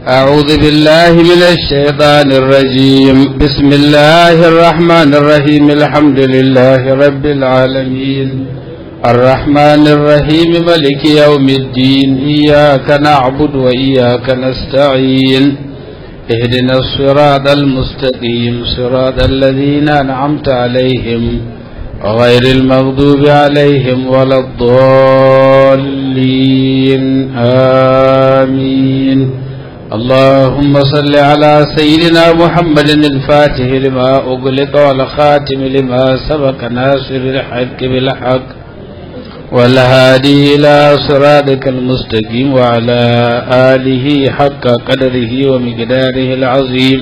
أعوذ بالله من الشيطان الرجيم بسم الله الرحمن الرحيم الحمد لله رب العالمين الرحمن الرحيم ملك يوم الدين إياك نعبد وإياك نستعين اهدنا الصراط المستقيم صراط الذين أنعمت عليهم غير المغضوب عليهم ولا الضالين آمين اللهم صل على سيدنا محمد الفاتح لما أغلق والخاتم لما سبق ناصر الحق بالحق والهادي إلى صراطك المستقيم وعلى آله حق قدره ومقداره العظيم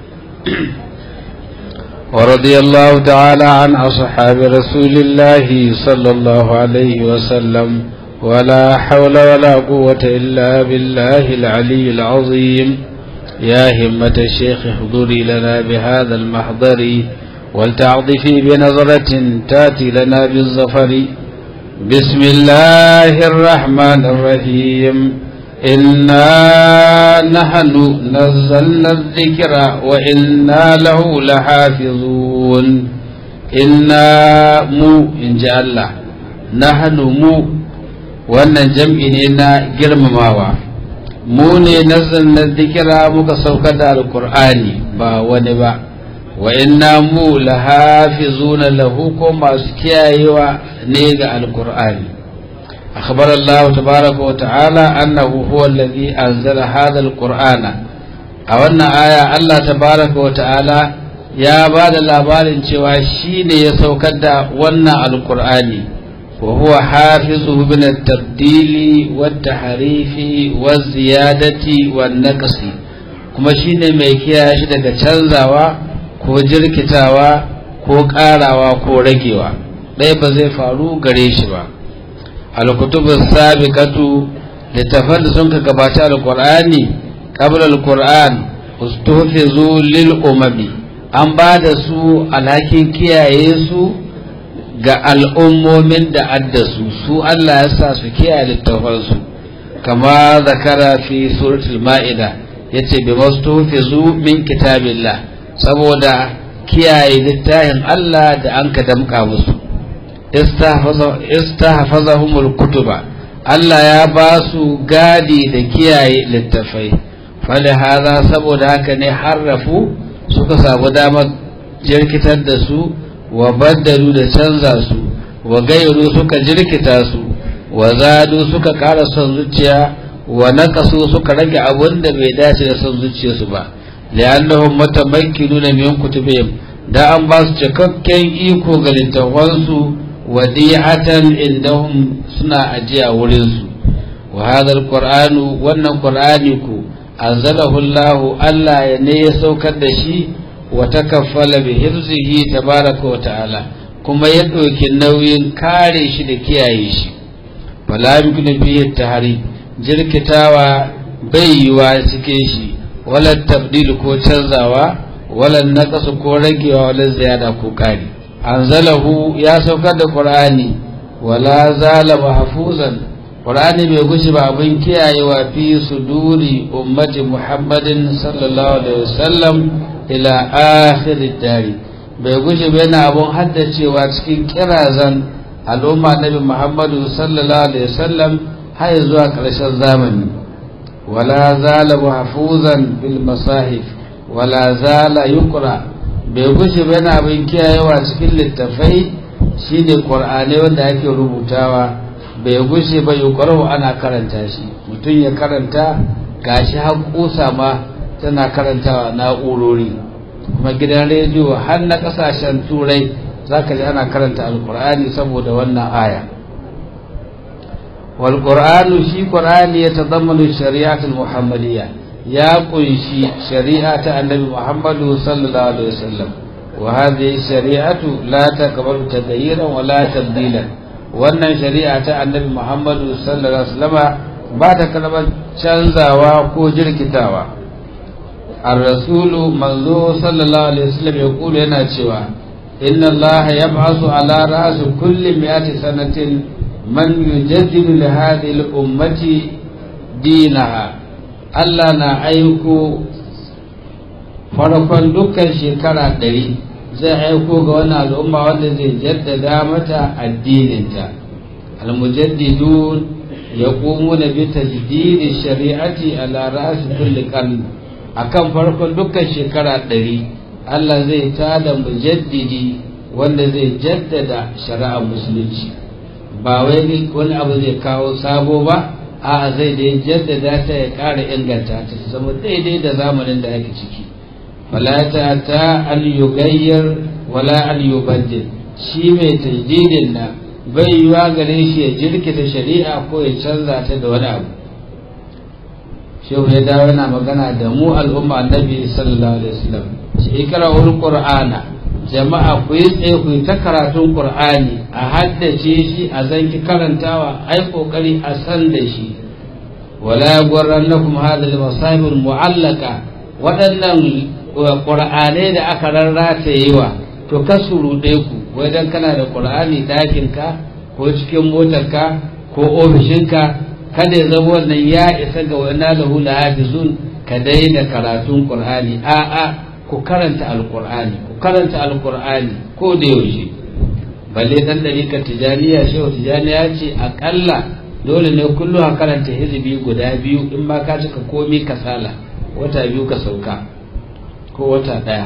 ورضي الله تعالى عن أصحاب رسول الله صلى الله عليه وسلم ولا حول ولا قوة إلا بالله العلي العظيم يا همة الشيخ احضري لنا بهذا المحضر ولتعطفي بنظرة تاتي لنا بالظفر بسم الله الرحمن الرحيم إنا نحن نزلنا الذكر وإنا له لحافظون إنا مو إن جاء الله نحن مو wannan jam'i ne na girmamawa mu ne na zikira muka saukar da alkur'ani ba wani ba wa inna mu lahafizuna lahu ko masu kiyayewa ne ga alkur'ani أخبر الله تبارك وتعالى أنه هو الذي أنزل هذا القرآن أولنا آية الله تبارك وتعالى يا بعد الأبال شواشين يسوكد ونا القرآن وهو حافظه من التبديل والتحريف والزيادة والنقص kuma shine mai kiyaye shi daga canzawa ko jirkitawa ko ƙarawa ko ragewa ɗaya ba zai faru gare shi ba alkutubus sabiqatu littafan da sun ka gabata alqur'ani qabla alqur'an ustuhfizu lil umami an ba da su alhakin kiyaye su ga al'ummomin da addasu su Allah ya sa su kiyaye littafansu kama zakara fi suratul ma'ida yace bi mastuhfizu min kitabillah saboda kiyaye littafin Allah da an ka damka musu istahfazahumul kutuba Allah ya ba su gadi da kiyaye littafai falihaza saboda haka ne harrafu suka samu damar jirkitar da su wa baddalu da canza su wa gairu suka jirkita su wa zadu suka ƙara son zuciya wa naqasu suka rage abun da bai dace da son zuciyarsu ba li'annahum mutamakkinuna min kutubihim da an ba su cikakken iko ga littafansu wadi'atan indahum suna ajiya wurin su wa hadha alqur'anu wannan qur'ani ku anzalahu Allah Allah ya ne ya saukar da shi wa takaffala bi hifzihi tabaraka wa ta'ala kuma ya ɗauki nauyin kare shi da kiyaye shi fala yumkinu bihi tahari jirkitawa bai yiwa cikin shi wala tabdil ko canzawa wala naqas ko ragewa wala ziyada ko kari anzalahu ya saukar da qur'ani wala zala mahfuzan qur'ani bai gushi ba abin kiyayewa fi suduri ummati muhammadin sallallahu alaihi wasallam ila akhir dari bai gushi ba yana abun haddacewa cikin kirazan al'umma nabi muhammadu sallallahu alaihi wasallam har zuwa ƙarshen zamani wala zala mahfuzan bil masahif wala zala yuqra bai gushe ba yana abin kiyayewa cikin littafai shine qur'ani wanda ake rubutawa bai gushe ba yuqra'u ana karanta shi mutum ya karanta gashi har kusa ma tana karantawa na'urori kuma gidan rediyo har na kasashen turai zaka ji ana karanta alqur'ani saboda wannan aya wal qur'anu shi qur'ani ya tadammanu shari'atul muhammadiyya ya kunshi shari'a ta annabi Muhammadu sallallahu alaihi wasallam wa hadhihi shari'atu la taqbalu taghayyuran wa la tabdilan wannan shari'a ta annabi Muhammadu sallallahu alaihi wasallam ba ta kalmar canzawa ko jirkitawa ar-rasulu manzo sallallahu alaihi wasallam ya kula yana cewa inna Allah yab'asu ala ra'si kulli mi'ati sanatin man yujaddidu li hadhihi al-ummati dinaha Allah na aiko farkon dukkan shekara ɗari zai aiko ga wani al'umma wanda zai jaddada mata addininta almujaddidun ya ƙumu na bi tajdidi shari'ati ala ra'asi kulli qarn akan farkon dukkan shekara ɗari Allah zai tada mujaddidi wanda zai jaddada shari'ar musulunci ba wai wani abu zai kawo sabo ba a zai da jaddada ta ya ƙara inganta ta zama daidai da zamanin da ake ciki fala ta ta an yugayyar wala an yubaddil shi mai tajdidin na bai yiwa gare shi ya jirkita shari'a ko ya canza ta da wani abu shehu ya dawo yana magana da mu al'umma annabi sallallahu alaihi wasallam shi ikra'ul qur'ana jama'a ku yi tsaye ku yi ta karatun qur'ani a haddace shi a zanki karantawa ai kokari a san da shi wala gwarrannakum hadha al-masahib al-mu'allaka waɗannan qur'anai da aka rarrata yiwa to ka surude ku wai dan kana da qur'ani ɗakin ka ko cikin motarka ko ofishinka kada ya zama wannan ya isa ga wani lahu la hafizun ka daina karatun qur'ani a'a ku karanta alqur'ani ku karanta alqur'ani ko da yaushe balle dan dalika tijaniya shehu tijaniya ce akalla dole ne kullu a karanta hizbi guda biyu in ma ka cika komi kasala wata biyu ka sauka ko wata daya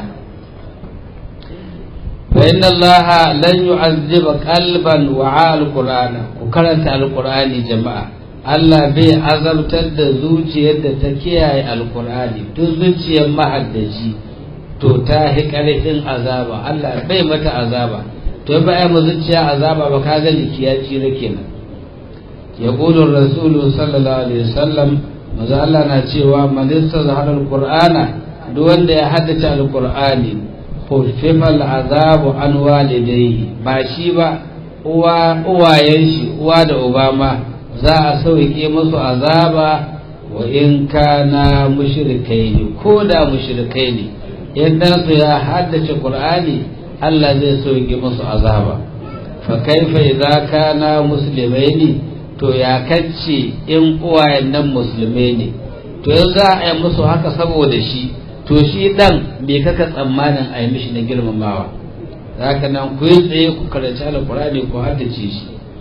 fa inna allaha lan yu'azziba qalban wa alqur'ana ku karanta alqur'ani jama'a Allah bai azabtar da zuciyar da ta kiyaye alkur'ani duk zuciyar mahaddaci to ta hi karfin azaba Allah bai mata azaba to ba ai mu zuciya azaba ba ka ga jiki ya tsira kenan ya qulu rasulu sallallahu alaihi wasallam maza Allah na cewa man istazhara alqur'ana duk wanda ya haddace alqur'ani khuffifa al'azabu an walidayhi ba shi ba uwa uwayen shi uwa da uba ma za a sauke musu azaba wa in kana mushrikai ne ko da mushrikai ne idan su ya haddace qur'ani Allah zai sauke musu azaba fa kaifa idza kana muslimaini to ya kacce in uwayen nan musulmai ne to yanzu za a yi musu haka saboda shi to shi dan me kaka tsammanin a yi mishi na girmamawa haka nan ku yi tsaye ku karanci alqur'ani ku haddace shi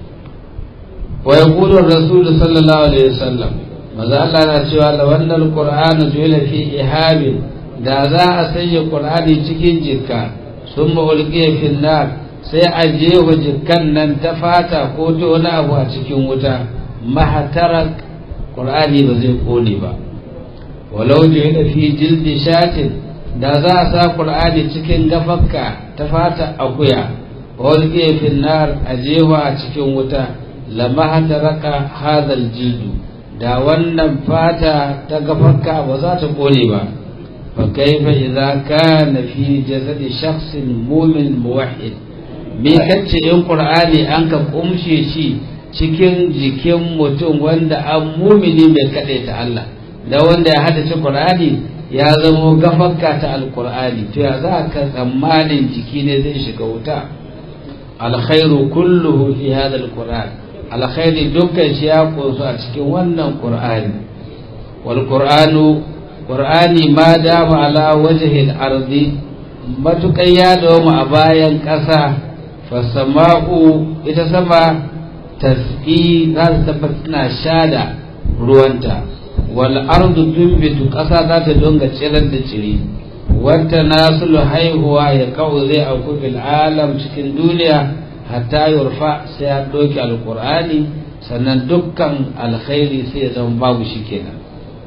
ويقول الرسول صلى الله عليه وسلم maza Allah na cewa la wannan Qur'ani dole fi ihabin da za a sanya Qur'ani cikin jikka sun ma'ulqiya fil nar sai a je wa jikkan nan ta fata ko ta wani abu a cikin wuta mahatarak Qur'ani ba zai kone ba walau da fi jildi shatin da za a sa Qur'ani cikin gafakka ta fata akuya wa ulqiya fil nar a jewa a cikin wuta lama raka hadal jildu da wannan fata ta gafarka ba za ta kone ba fa kaifa idza kana fi jasadi shakhsin mu'min muwahhid me kace in qur'ani an ka kumshe shi cikin jikin mutum wanda an mumini mai kade ta Allah da wanda ya hadace qur'ani ya zamo gafarka ta alqur'ani to ya za ka tsammanin jiki ne zai shiga wuta alkhairu kulluhu fi hadha alqur'an alkhairi dukkan shi ya kunsu a cikin wannan qur'ani wal qur'anu qur'ani ma dama ala wajhi al-ardi matukan ya dawo a bayan ƙasa fasama'u ita sama tasqi za ta tabbata shada ruwanta wal ardu tunbitu ƙasa za ta donga tsirar da ciri wata nasulu haihuwa ya kawo zai auku fil alam cikin duniya hatta yurfa sai ya ɗauki alƙur'ani sannan dukkan alkhairi sai ya zama babu shi kenan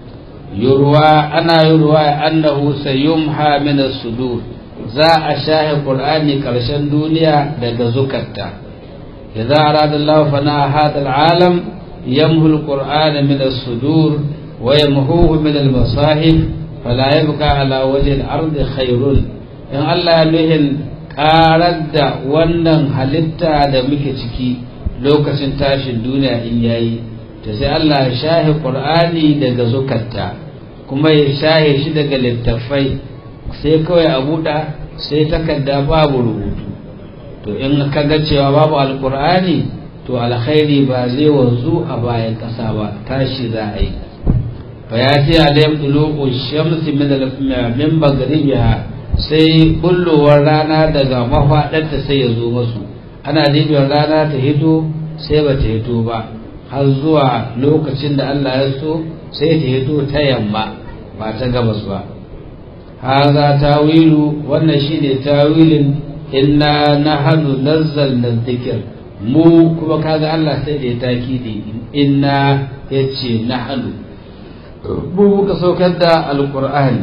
yurwa ana yurwa annahu sayumha min as-sudur za a shahe qur'ani karshen duniya daga zukatta idza arada Allah fana hada al-alam yamhu al-qur'ana min as-sudur wa yamhuhu min al-masahif fala yabqa ala wajhi al-ard khairun in Allah ya nuhin karar da wannan halitta da muke ciki lokacin tashin duniya in yayi ta sai Allah ya shahe Qur'ani daga zukatta kuma ya shahe shi daga littafai sai kawai a buɗa sai takarda babu rubutu to in ka ga cewa babu alkur'ani to alkhairi ba zai wanzu a bayan ƙasa ba tashi za a yi fa ya ce alayhim duluqu shamsi min min maghribiha sai bullowar rana daga mafaɗarta sai ya zo masu ana dibiyar rana ta hito sai ba ta hito ba har zuwa lokacin da Allah ya so sai ta hito ta yamma ba ta gabas ba haza tawilu wannan shine tawilin inna nahnu nazzalna dhikr mu kuma kaga Allah sai da ya takidi inna yace nahnu mu muka saukar da alqur'ani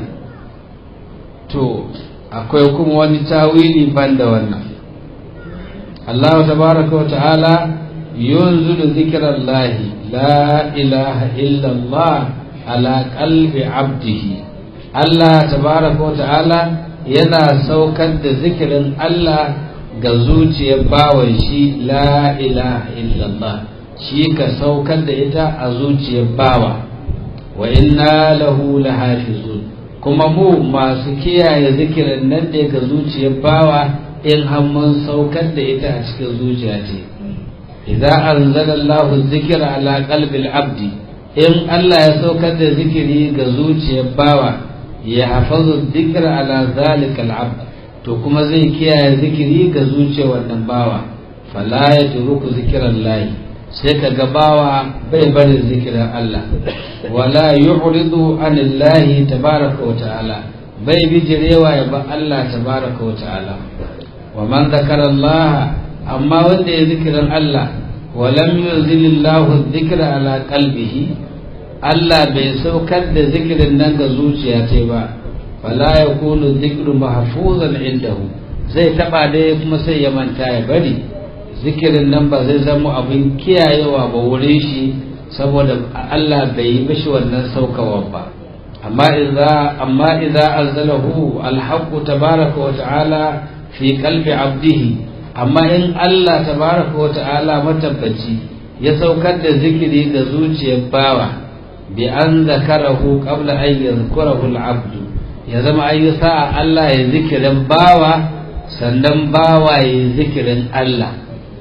to akwai kuma wani tawili banda wannan Allah tabaraka wa ta'ala yunzilu zikrallahi la ilaha illa Allah ala qalbi abdihi Allah tabaraka wa ta'ala yana saukar da zikirin Allah ga zuciyar bawan shi la ilaha illallah shi ka saukar da ita a zuciyar bawa wa inna lahu lahafizun kuma mu masu kiyaye zikirin nan da ga zuciyar bawa in mun saukar da ita a cikin zuciya ce idza anzala Allahu dhikra ala qalbi abdi in Allah ya saukar da zikiri ga zuciyar bawa ya hafazu dhikra ala zalika al-abd to kuma zai kiyaye zikiri ga zuciyar wannan bawa fala yatruku zikran sai ka ga bawa bai barin zikirin Allah wala yu'ridu anillahi tabaraka wa ta'ala bai bijirewa ya ba Allah tabaraka wa ta'ala wa man zakara Allah amma wanda ya zikirin Allah wa lam yunzilillahu dhikra ala qalbihi Allah bai saukar da zikirin nan ga zuciya ta ba fala yakunu dhikru mahfuzan indahu zai taba da kuma sai ya manta ya bari zikirin nan ba zai zama abin kiyayewa ba wurin shi saboda Allah bai yi mishi wannan saukawa ba amma idza amma idza anzalahu alhaq tabaraka wa ta'ala fi qalbi abdihi amma in Allah tabaraka wa ta'ala matabbaci ya saukar da zikiri ga zuciyar bawa bi an zakarahu qabla an yadhkurahu al-abd ya zama ayi sa'a Allah ya zikirin bawa sannan bawa ya zikirin Allah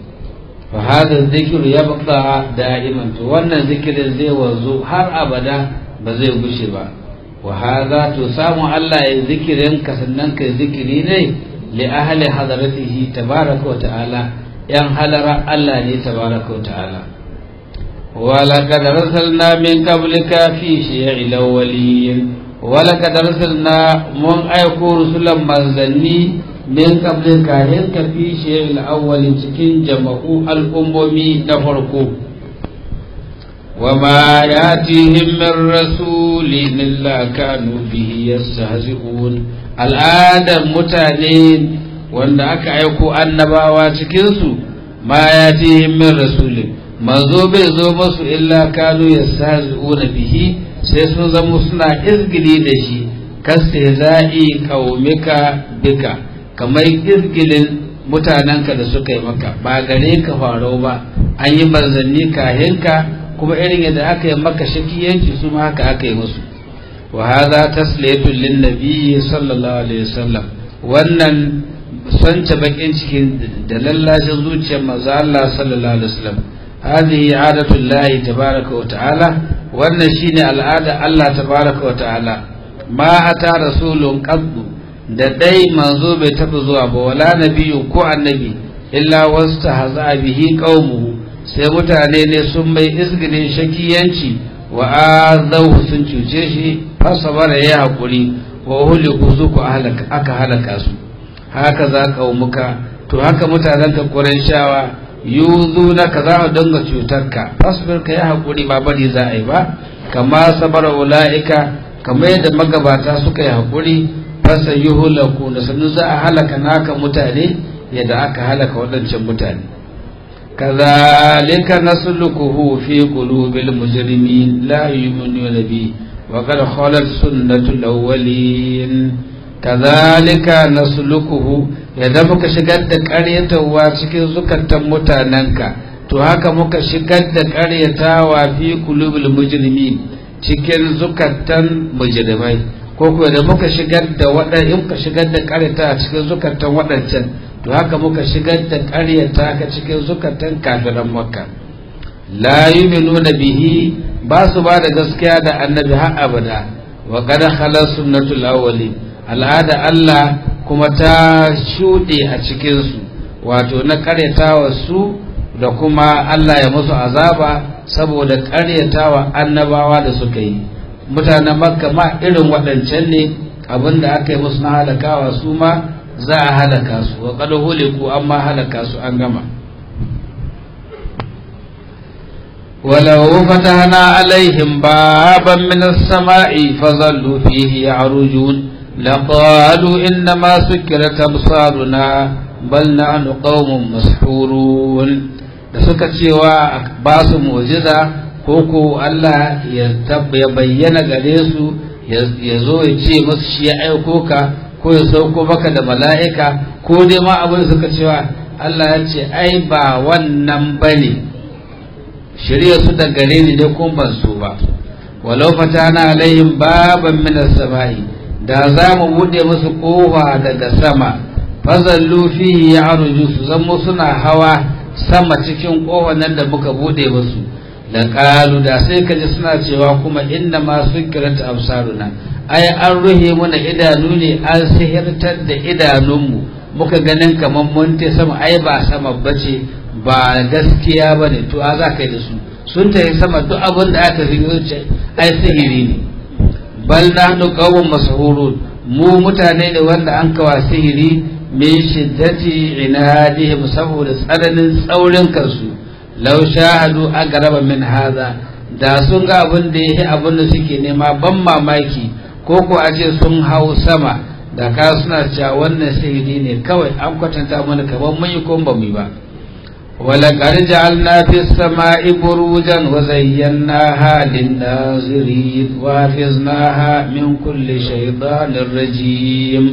fa hada zikru yabqa da'iman to wannan zikirin zai wanzu har abada ba zai gushe ba wa hada to samu Allah ya zikirin ka sannan kai zikiri ne li ahli hadaratihi tabaraka wa ta'ala yan halara Allah ne tabaraka wa ta'ala ولقد رسلنا من قبلك في شيع الأولين ولقد رسلنا من أيكو رسلا منزلني من قبلك هنك في شيع الأول cikin jama'u al'ummomi na farko وما ياتيهم من رسول إلا كانوا به يستهزئون al'adar mutane wanda aka aiko annabawa cikinsu ma ya min rasulin manzo bai zo masu illa kanu yastahzi'una bihi sai sun zama suna izgili da shi kastihza'i qaumika bika kamar izgilin mutanenka da suka yi maka ba gare ka faro ba an yi manzanni kahinka kuma irin yadda aka yi maka shakiyanci su ma haka aka yi musu wa hadha tasliyatu lin nabiyyi sallallahu alaihi wasallam wannan sonce bakin cikin da lallashin zuciyar manzo Allah sallallahu alaihi wasallam هذه عادة الله تبارك وتعالى wannan shine al'ada Allah tabaraka wa ta'ala ma ata rasulun qaddu da dai manzo bai tafi zuwa ba wala nabiyyu ko annabi illa wastahza bihi qaumuhu sai mutane ne sun mai izgilin shakiyanci wa azahu sun cuce shi fasabara ya hakuri wa uliku su ku aka halaka su haka za qaumuka to haka mutanen ka shawa yuzu ka za a dinga cutarka fasbir ka yi haƙuri ba bari za a yi ba kama sabara ula'ika kamar yadda magabata suka yi haƙuri fasa yi hulaku da sannu za a halaka naka mutane yadda aka halaka waɗancan mutane kazalika nasluquhu fi qulubil mujrimin la yu'minuna bi wa qad khalat sunnatul awwalin kazalika nasluquhu yadda muka shigar da ƙaryatawa cikin zukatan mutanenka to haka muka shigar da ƙaryatawa fi kulubul mujrimin cikin zukatan mujrimai ko kuwa da muka shigar da waɗanda in ka shigar da ƙaryata cikin zukatan waɗancan to haka muka shigar da ƙaryata ka cikin zukatan kafiran makka la yu'minuna bihi ba su ba da gaskiya da annabi har abada wa qad khala sunnatul awwalin al'ada Allah kuma ta shuɗe a cikin su wato na karyatawa su da kuma Allah ya musu azaba saboda karyatawa annabawa da suka yi mutanen makka ma irin waɗancan ne abinda aka yi musu na halakawa su ma za a halaka su wa qad huliku amma halaka su an gama ولو فتحنا عليهم بابا من السماء فظلوا فيه يعرجون لقالوا إنما سكرت أبصارنا بل نحن قوم مسحورون da suka cewa ba su mu'jiza ko ko Allah ya bayyana gare su ya zo ya ce musu shi ya aiko ka ko ya sauko maka da mala'ika ko dai ma abin suka cewa Allah ya ce ai ba wannan bane shirya su da gare ni dai kun ban so ba walau fatana alaihim baban min as-samai da za mu bude musu kofa daga sama fazallu fihi ya'ruju su zamo suna hawa sama cikin kofar nan da muka bude musu da qalu da sai kaji suna cewa kuma inna ma sukirat absaruna ai an ruhe muna idanu ne an sihirtar da idanunmu muka ganin kamar mun te sama ai ba sama bace ba gaskiya ba ne to a za ka yi da su sun tafi sama duk abin da aka fi zuce ai sihiri ne bal na hannu kawon masahurun mu mutane ne wanda an kawa sihiri min shiddati inadihim saboda tsananin tsaurin kansu law shahadu agaraba min haza da sun ga abin da yake abin da suke nema ban mamaki ko ko a ce sun hau sama da ka suna cewa wannan sihiri ne kawai an kwatanta mana kamar mun yi ko ba mu yi ba ولقد جعلنا في السماء بروجا وزيناها للناظرين وحفظناها من كل شيطان رجيم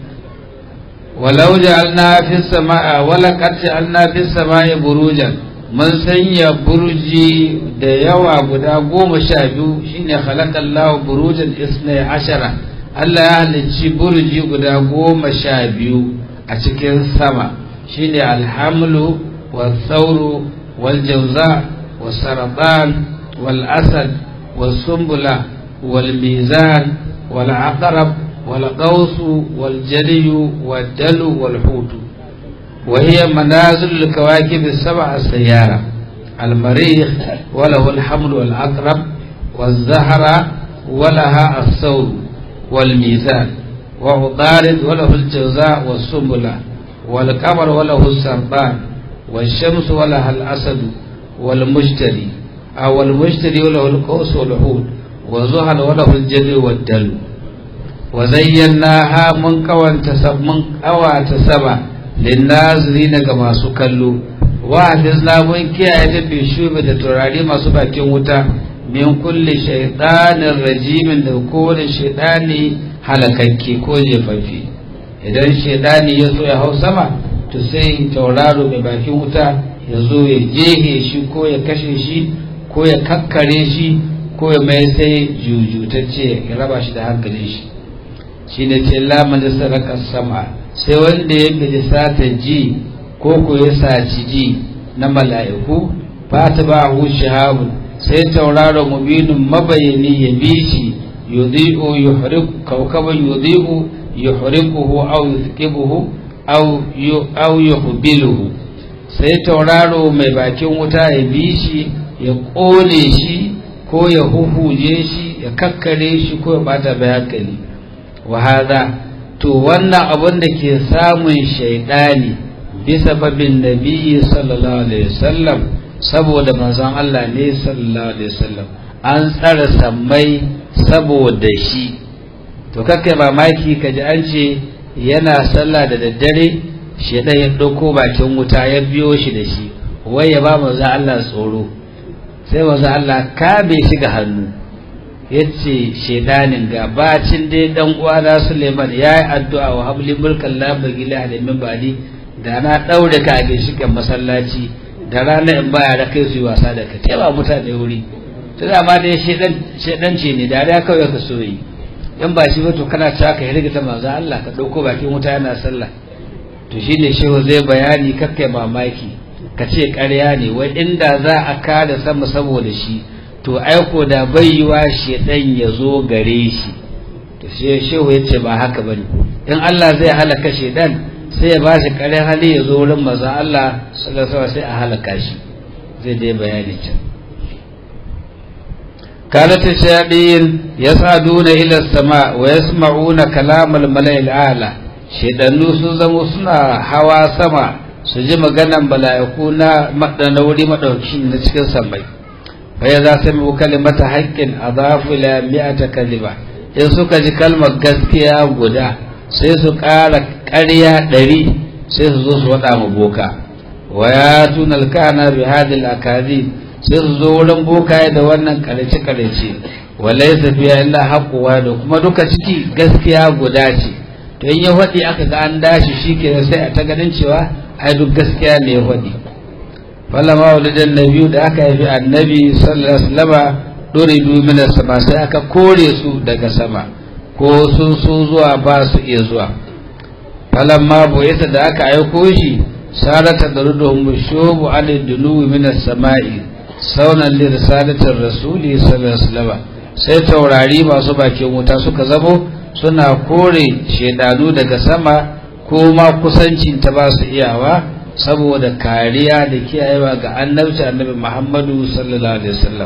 ولو جعلنا في السماء ولقد جعلنا في السماء بروجا من سنيا برجي da yawa guda goma sha biyu shine khalaqallahu burujan isnai ashara Allah ya halicci burji guda goma sha biyu a cikin sama shine alhamlu والثور والجوزاء والسرطان والأسد والسنبلة والميزان والعقرب والقوس والجلي والدلو والحوت وهي منازل الكواكب السبع السيارة المريخ وله الحمل والعقرب والزهرة ولها الثور والميزان وعطارد وله الجوزاء والسنبلة والقمر وله السرطان والشمس ولها الأسد والمشتري أو المشتري وله القوس والحوت وزهل وله الجد والدل وزيناها من قوان تسب من قوى تسبع للناظرين كما سكلوا وحفظنا من كي بشوبة تراري ما سبا وتا من كل شيطان رجيم لكل شيطان halakakki ko jefaffe idan shaidani ya so ya hau sama to sai tauraro mai bakin wuta ya zo ya jehe shi ko ya kashe shi ko ya kakkare shi ko ya mai sai jujutacce ya raba shi da hankalin shi shi ne ce laman da saraka sama sai wanda ya bi sata ji ko ko ya saci ji na mala'iku fata ba hu shahabun sai tauraro mubinin mabayani ya bi shi yudhi'u yuhriqu kawkaban yudhi'u yuhriquhu aw yuthqibuhu au yuhbiluhu sai tauraro mai bakin wuta ya bi shi ya ƙone shi ko ya huhuje shi ya kakkare shi ko ya bata bai hankali wa hada to wannan abin da ke samun shaidani bisa babin nabi sallallahu alaihi wasallam saboda manzon Allah ne sallallahu alaihi wasallam an tsara sammai saboda shi to kakkai mamaki kaji an ce yana sallah da daddare shedan ya ɗauko bakin wuta ya biyo shi da shi wai ya ba manzo Allah tsoro sai manzo Allah ka bai shiga hannu yace shedanin ga bacin dai dan uwa na Suleiman yayi addu'a wa habli mulkan la bagila alimin bali da na daure ka a ginshikan masallaci da rana in baya da kai su yi wasa da ka taba mutane wuri to da ma dai shedan shedan ce ne da ya kawai ka so yi in ba shi ba to kana cewa ka hirgita manzo Allah ka dauko bakin wuta yana sallah to shine shehu zai bayani kakkai mamaki ka ce ƙarya ne wai inda za a kada sama saboda shi to aiko da bayyuwa shedan ya zo gare shi to shi shehu ya ce ba haka bane in Allah zai halaka shedan sai ya bashi kare hali ya zo wurin maza Allah sallallahu alaihi sai a halaka shi zai dai bayani can كانت الشياطين يصعدون إلى السماء ويسمعون كلام الملأ الأعلى shaidannu sun zamo suna hawa sama su ji maganan bala'iku na wuri maɗauki na cikin samai faya za su mu kalimata haƙƙin a zafi la mi'ata kalima in suka ji kalmar gaskiya guda sai su ƙara ƙarya ɗari sai su zo su waɗa mu boka wa ya tuna alkana bi hadil akazi sai su zo wurin bokaye da wannan ƙarece-ƙarece walai tafiya illa haƙuwa da kuma duka ciki gaskiya guda ce to in ya faɗi aka ga an dashi shi ke sai a ta ganin cewa ai duk gaskiya ne ya faɗi falama walidan na biyu da aka haifi annabi sallallahu alaihi wasallama dore min sama sai aka kore su daga sama ko sun so zuwa ba su iya zuwa falamma boyata da aka aiko shi sarata da ruduhum shubu alid dunu min as-sama'i saunan li risalatir rasuli sallallahu alaihi wasallama sai taurari masu bakin wuta suka zamo suna kore shedanu daga sama ko ma kusancin ta ba su iyawa saboda kariya da kiyayewa ga annabci annabi Muhammadu sallallahu alaihi wasallam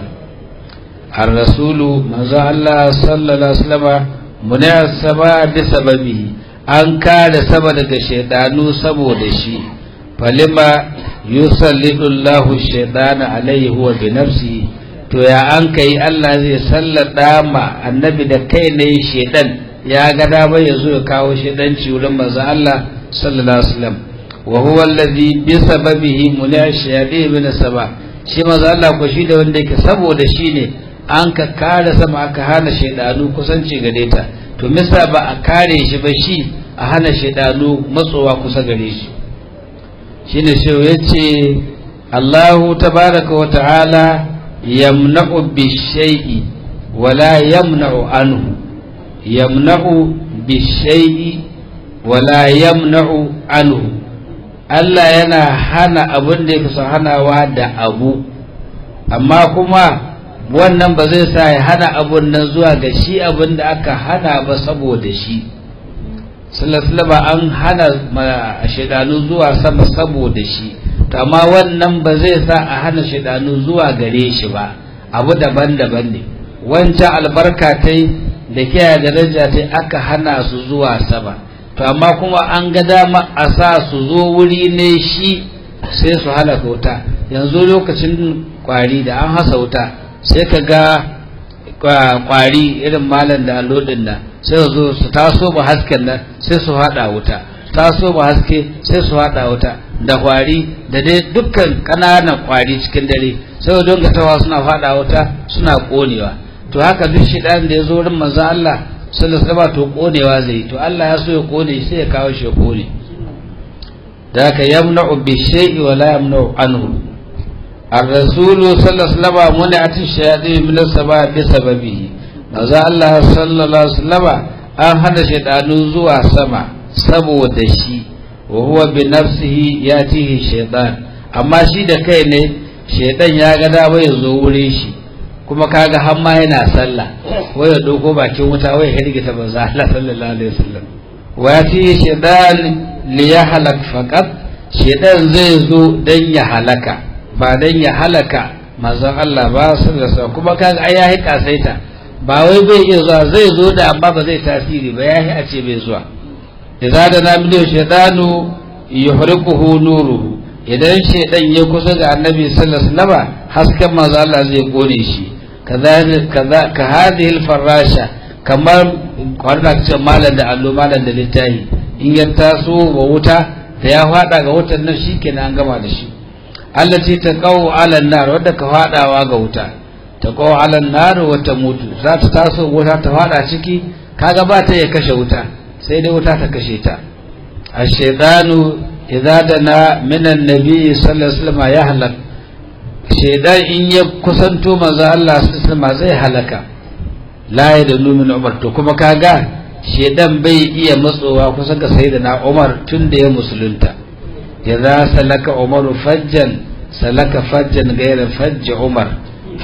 ar-rasulu manzo Allah sallallahu alaihi wasallam munaya sama bi sababihi an kare sama daga shedanu saboda shi falima yusallidu Allahu shaytana alaihi huwa bi nafsihi to ya an kai Allah zai sallada ma annabi da kai ne shedan ya ga dama ya zo ya kawo shedanci wurin manzo Allah sallallahu alaihi wasallam wa huwa alladhi bi sababihi mulai shayadi min sama shi manzo Allah ko shi da wanda yake saboda shi ne an ka kare sama aka hana shedanu kusanci gare ta to misa ba a kare shi ba shi a hana shedanu matsowa kusa gare shi shine shi yace Allahu tabaraka wa ta'ala yamna'u bishai'i wala yamna'u anhu yamna'u bishai'i wala yamna'u anhu Allah yana hana abin da yake son hanawa da abu amma kuma wannan ba zai sa ya hana abun nan zuwa ga shi abin da aka hana ba saboda shi sallallahu an hana shaidanu zuwa sama saboda shi to amma wannan ba zai sa a hana shaidanu zuwa gare shi ba abu daban-daban ne wancan albarka ta da kiyaye daraja ta aka hana su zuwa sama to amma kuma an ga dama a sa su zo wuri ne shi sai su halaka wuta yanzu lokacin kwari da an hasa wuta sai ka ga kwari irin malam da allodin nan sai su zo su taso ba hasken nan sai su hada wuta taso ba haske sai su hada wuta da kwari da dai dukkan ƙananan kwari cikin dare sai don ga tawa suna fada wuta suna konewa to haka duk shi da ya zo wurin manzo Allah sallallahu alaihi to konewa zai to Allah ya so ya kone sai ya kawo shi ya kone da haka yamna'u bi shay'i wa la yamna'u anhu الرسول صلى الله عليه وسلم منعت الشياطين من السماء بسببه manzo Allah sallallahu alaihi wasallam an hana shaydanu zuwa sama saboda shi wa huwa bi nafsihi yatihi shaytan amma shi da kai ne shaydan ya ga da bai zo wurin shi kuma kaga har ma yana sallah wai ya doko bakin wuta wai ya rigita manzo Allah sallallahu alaihi wasallam wa yatihi shaytan li yahlak faqat shaydan zai zo dan ya halaka ba dan ya halaka manzon Allah ba sallallahu alaihi kuma kaga ai yayi kasaita ba wai bai iya zuwa zai zo da amma ba zai tasiri ba yayi a ce bai zuwa idza da na miliyo shaytanu yuhriquhu nuruhu idan shaydan ya kusa ga annabi sallallahu alaihi wasallam hasken manzon Allah zai kone shi kaza ka hadhihi farasha kamar kwarda ce malam da allo malam da littahi in ya taso wa wuta da ya fada ga wutan nan shikenan an gama da shi allati taqaw ala nar wadda ka fadawa ga wuta taqaw ala nar wa mutu za ta taso wuta ta fada ciki kaga ba ta ya kashe wuta sai dai wuta ta kashe ta ash-shaytanu idza dana min an-nabi sallallahu alaihi wasallam ya halak shaydan in ya kusanto manzo Allah sallallahu alaihi wasallam zai halaka la yadullu min umar to kuma kaga shaydan bai iya matsowa kusa ga sayyidina Umar tun da ya musulunta idza salaka umaru fajjan salaka fajjan ghayra fajj umar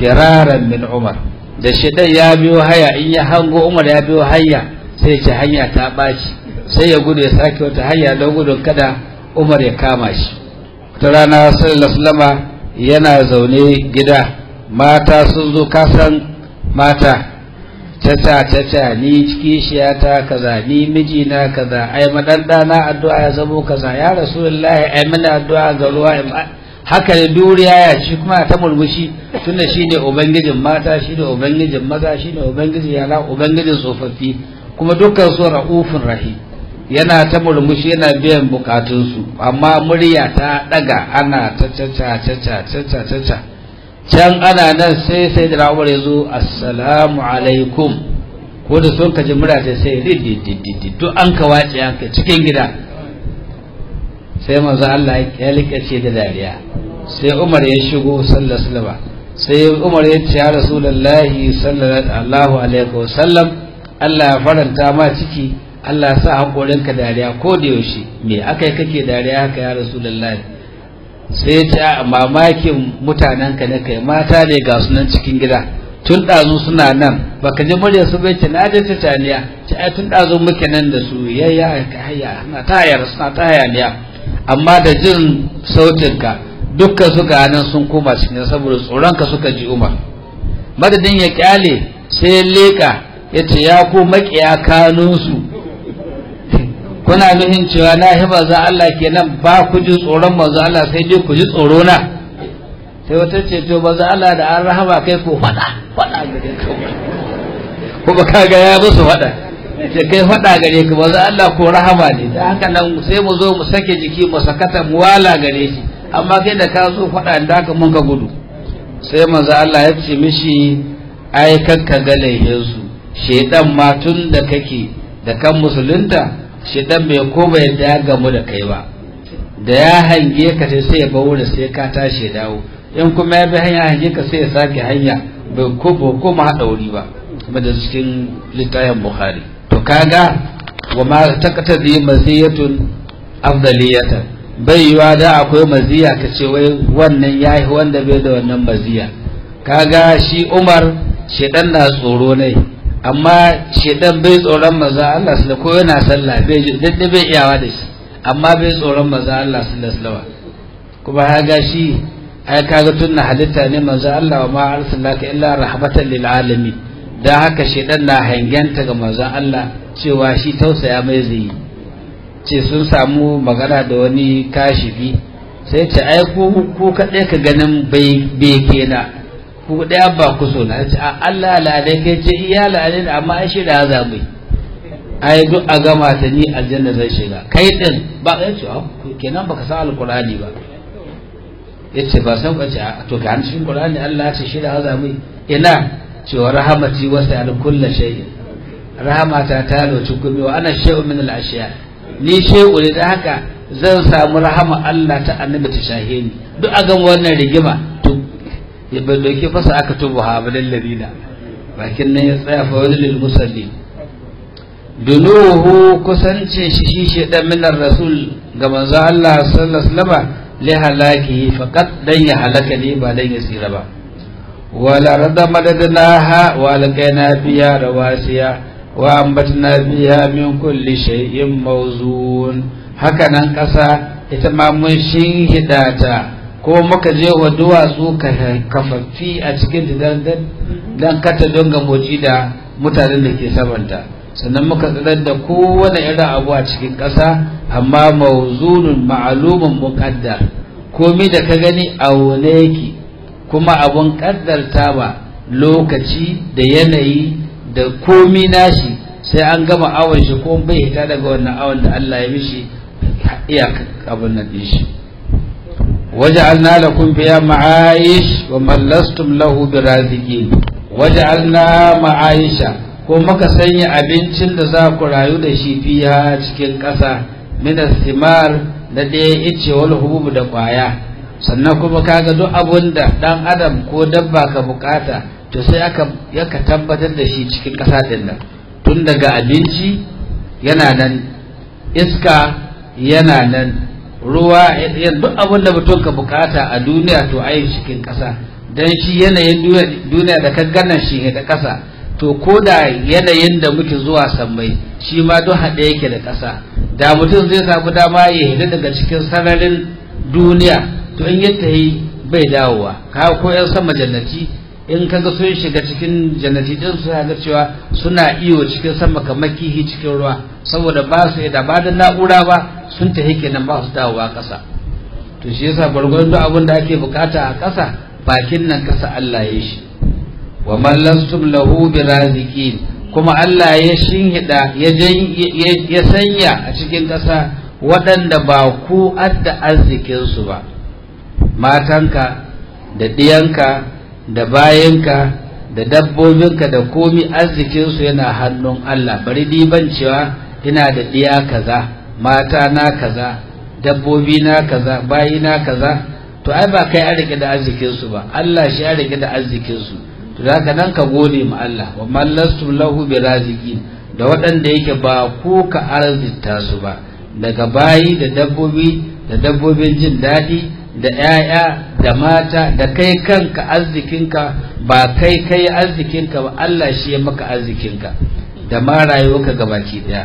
firaran min umar da shedan ya biyo haya in ya hango umar ya biyo hanya sai ce hanya ta ɓaci sai ya gudu ya sake wata hanya don gudun kada umar ya kama shi ta rana sallallahu yana zaune gida mata sun zo kasan mata tata tata ni kishiyata kaza ni mijina kaza ai madandana addu'a ya zamo kaza ya rasulullahi ai mana addu'a ga ruwa haka ne duriya ya shi kuma ta murmushi tunda shine ubangijin mata shine ubangijin maza shine ubangijin yara ubangijin tsofaffi kuma dukkan su ra'ufin rahim yana ta murmushi yana biyan bukatunsu amma murya ta daga ana ta caca caca caca caca can ana nan sai sai da rawar ya zo assalamu alaikum ko da sun kaji murya ta sai rididididi duk an ka wace an ka cikin gida sai manzo Allah ya likace da dariya sai Umar ya shigo sallallahu alaihi sai Umar ya ce ya rasulullahi sallallahu alaihi wasallam Allah ya faranta ma ciki Allah sa haƙorinka dariya ko da yaushe me aka yi kake dariya haka ya rasulullahi sai ya ce a mamakin mutanenka na kai mata ne ga sunan cikin gida tun ɗazu suna nan baka ji murya su bai ce na je ta taniya ce ai tun ɗazu muke nan da su yayya haya na ta hayar suna ta hayaniya amma da jin sautinka dukkan suka nan sun koma cikin saboda tsoronka suka ji umar madadin ya kyale sai ya leƙa ya ce ya ku maƙiya kanunsu kuna nuhin cewa na hiba za Allah kenan ba ku ji tsoron manzo Allah sai dai ku ji tsoro na sai wata ce to manzo Allah da an rahama kai ko fada fada gare ka kuma kaga ya musu fada ce kai fada gare ka manzo Allah ko rahama ne dan haka nan sai mu zo mu sake jiki mu sakata mu wala gare shi amma kai da ka zo fada da haka mun ka gudu sai manzo Allah ya ce mishi ai kakka ga laihinsu shedan ma tun da kake da kan musulunta shedan bai koma yadda ya gamu da kai ba da ya hange ka sai sai ya bawo da sai ka tashi dawo in kuma ya bi hanya hange ka sai ya sake hanya bai ko ba koma hada wuri ba kuma da cikin littafin bukhari to kaga wa ma taqtadi maziyatun afdaliyatan bai yiwa da akwai maziya ka ce wai wannan yayi wanda bai da wannan maziya kaga shi Umar shedan na tsoro ne amma shedan bai tsoron maza Allah su ko yana sallah bai dadda bai iyawa da shi amma bai tsoron maza Allah su laslawa kuma haga shi ai kaga tunna halitta ne maza Allah wa ma arsalaka illa rahmatan lil alamin dan haka shedan na hangenta ga maza Allah cewa shi tausaya mai zai ce sun samu magana da wani kashifi sai ce ai ku ku kaɗai ka ganin bai bai kenan ku ɗaya ba ku so na ce Allah la dai kai ce iya la ne amma ai shi da za mu ai duk a gama ta ni aljanna zai shiga kai din ba kai ce kenan baka san alqur'ani ba yace ba san ba ce to ga cikin qur'ani Allah ya ce shi da za mu ina cewa rahamati wasa al kullu shay'in rahamata ta loci kuma wa ana shay'un min al ashiya ni shay'u ne da haka zan samu rahama Allah ta annabi ta shahe ni duk a gama wannan rigima ya bai dauke fasa aka tubu ha abadan ladina bakin nan ya tsaya fa wani lil musalli dunuhu kusance shi shi shedan min rasul ga manzo Allah sallallahu alaihi wasallam li halakihi faqat dan ya halaka ne ba dan ya tsira ba wala rada madadnaha wa alqaina biya rawasiya wa ambatna biya min kulli shay'in mawzun haka nan kasa ita ma mun shin hidata ko muka je wa duwatsu kafaffi a cikin dan kata don gamoci da mutanen da ke samanta sannan muka tsirar da kowane irin abu a cikin ƙasa amma mawzunun ma'alumin muƙaddar komi da ka gani a wane yake kuma abun ƙaddarta ba lokaci da yanayi da komi nashi sai an gama awon shi ko bai hita daga wannan awon da Allah ya mishi iya abin nan din shi وجعلنا لكم فيها معايش ومن لستم له برازقين وجعلنا معايش ko muka sanya abincin da za ku rayu da shi fiya cikin ƙasa minas simar da ɗaya ice wal hububu da ƙwaya sannan kuma kaga duk abun da ɗan adam ko dabba ka bukata to sai aka yaka tabbatar da shi cikin ƙasa ɗin nan tun daga abinci yana nan iska yana nan ruwa duk abin da mutum ka bukata a duniya to ayi cikin ƙasa dan shi yanayin duniya da ka gana shi da ƙasa to ko da yanayin da muke zuwa sammai shi ma duk haɗe yake da ƙasa da mutum zai samu dama ya hida daga cikin sararin duniya to in yadda yi bai dawowa ka ko yan sama jannati in kaga sun shiga cikin jannati din su ga cewa suna iyo cikin sama kamar kihi cikin ruwa saboda ba su da ba da na'ura ba sun tafi kenan ba su dawowa ƙasa to shi yasa gwargwadon duk abin da ake bukata a ƙasa bakin nan ƙasa Allah ya shi wa man lastum lahu biraziqin kuma Allah ya shinhida ya ya sanya a cikin ƙasa waɗanda ba ku adda arzikin su ba matanka da ɗiyanka da bayanka da dabbobinka da komi arzikinsu yana hannun Allah bari ban cewa ina da ɗiya kaza mata na kaza dabbobi na kaza bayi na kaza to ai ba kai an rike da arzikinsu ba Allah shi ya rike da arzikinsu to da nan ka gode ma Allah wa mallastum lahu bi raziqin da waɗanda yake ba ku ka arzita su ba daga bayi da dabbobi da dabbobin jin daɗi da ‘ya'ya da mata da kai kanka arzikinka ba kai kai arzikinka ba Allah shi ya maka arzikinka da ma rayuwarka gabaki daya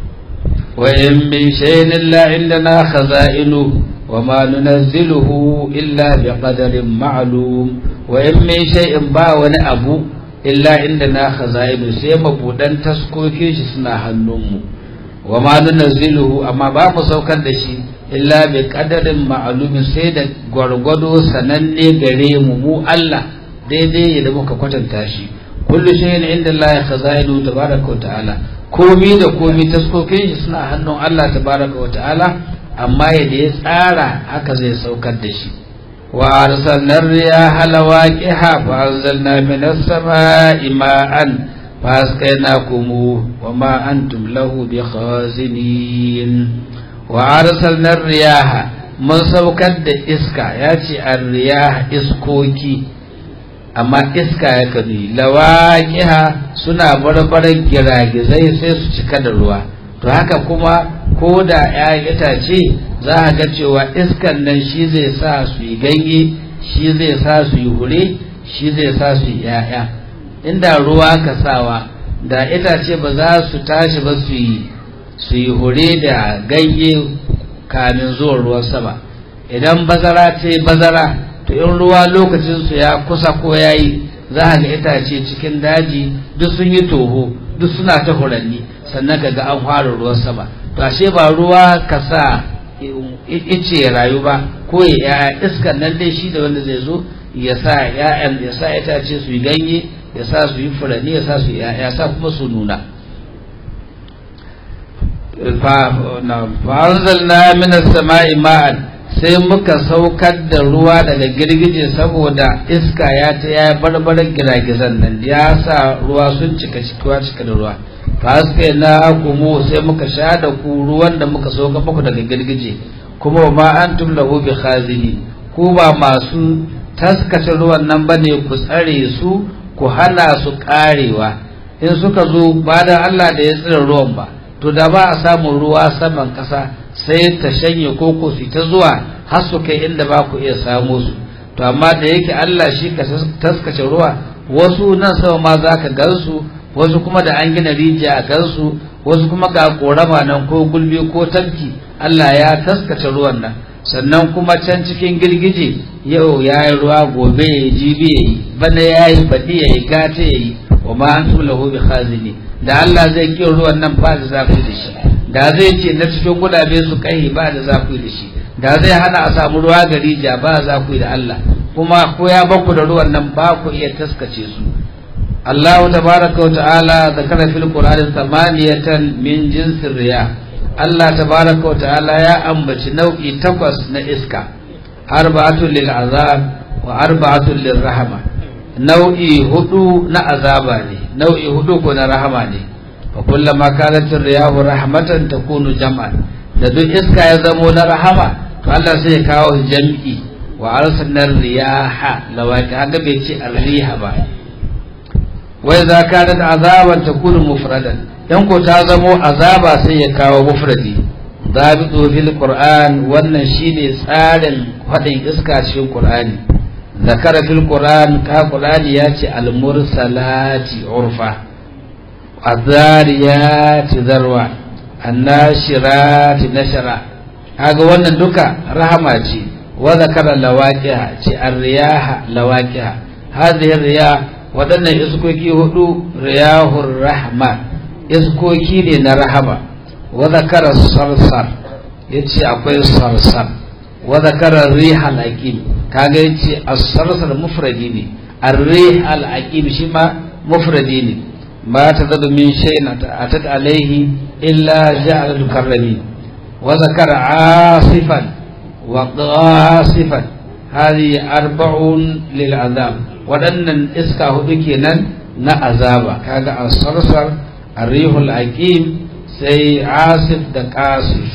wa in min shay'in illa indana khaza'inu wa ma nunazziluhu illa bi qadarin ma'lum wa in min shay'in ba wani abu illa indana khaza'inu sai mabudan taskokin shi suna hannunmu wa ma nunazziluhu amma ba mu saukar da shi illa bi qadarin ma'lumin sai da gwargwado sananne gare mu mu Allah daidai da muka kwatanta shi kullu shay'in inda Allah ya khazailu tabaraka wa ta'ala komi da komi taskokin shi suna hannun Allah tabaraka wa ta'ala amma yadda ya tsara haka zai saukar da shi wa arsalna riyaha lawaqiha fa anzalna minas sama'i ma'an fa asqaynakum wa ma antum lahu bikhazinin wa arsalna riyaha mun saukar da iska ya ce riyaha iskoki amma iska ya kanu lawaqiha suna barbaran giragizai sai su cika da ruwa to haka kuma ko da ya itace za a ga cewa iskan nan shi zai sa su yi ganye shi zai sa su yi hure shi zai sa su yi ya'ya inda ruwa ka sawa da itace ba za su tashi ba su yi su yi hure da ganye kamin zuwan ruwan sama idan bazara ce bazara to in ruwa lokacinsu ya kusa ko ya yi za a ga itace cikin daji duk sun yi toho duk suna ta huranni sannan ka ga an fara ruwan sama to ashe ba ruwa ka sa ice ya rayu ba ko ya iskan nan dai shi da wanda zai zo ya sa ya'yan ya sa itace su yi ganye ya sa su yi furanni ya sa su ya sa kuma su nuna fa'anzalna minas sama'i ma'an sai muka saukar da ruwa daga girgije saboda iska ya ta ya barbarar giragizan nan ya sa ruwa sun cika cikuwa cika da ruwa fa na kumu sai muka sha da ku ruwan da muka sauka muku daga girgije kuma ma antum lahu bi khazini ku ba masu taskace ruwan nan bane ku tsare su ku hana su karewa in suka zo ba da Allah da ya tsira ruwan ba to da ba a samun ruwa saman ƙasa sai ta shanye koko su ta zuwa har su kai inda ba ku iya samo su to amma da yake Allah shi ka taskace ruwa wasu nan sama ma za ka gansu wasu kuma da an gina rijiya a gansu wasu kuma ga korama nan ko gulbi ko tafki Allah ya taskace ruwan nan sannan kuma can cikin girgije yau ya yi ruwa gobe ya yi jibi ya yi bana ya yi baɗi ya yi gata ya yi wa ma an tula bi khazini da Allah zai kiyo ruwan nan ba da zafi da shi da zai ce na cikin gudabe su kai ba da zafi da shi da zai hana a samu ruwa ga rijiya ba za ku da Allah kuma ko ya baku da ruwan nan ba ku iya taskace su Allah tabaraka wa ta'ala zakara fil qur'ani thamaniyatan min jinsir riya Allah tabaraka wa ta'ala ya ambaci nau'i takwas na iska arba'atul lil azab wa arba'atul lir rahma nau'i hudu na azaba ne nau'i hudu ko na rahama ne fa kullama kanat riyahu rahmatan takunu jam'an da duk iska ya zamo na rahama to Allah sai ya kawo jam'i wa arsalna riyaha lawaqi haka bai ce arriha ba wa idza kanat azaban takunu mufradan dan ko ta zamo azaba sai ya kawo mufradi zabitu fil qur'an wannan shine tsarin fadin iska cikin qur'ani zakara fil qur'an ka qur'ani ya ce al mursalati urfa azariyati zarwa annashirati nashara kaga wannan duka rahama ce wa zakara lawaqiha ce arriyaha lawaqiha hadhihi riyah wadannan iskoki hudu riyahur rahma iskoki ne na rahama wa zakara sarsar yace akwai sarsar wa zakara rihal aqim kaga yace as-sarsar mufradi ne ar-rihal aqim shi ma mufradi ne ما تزد من شيء أتت عليه إلا جعل الكرمين وذكر عاصفا وقاصفا هذه أربع للعذاب ودن إسكا هدكينا نا عذابا كاغا الصرصر الريح العقيم سي عاصف دقاصف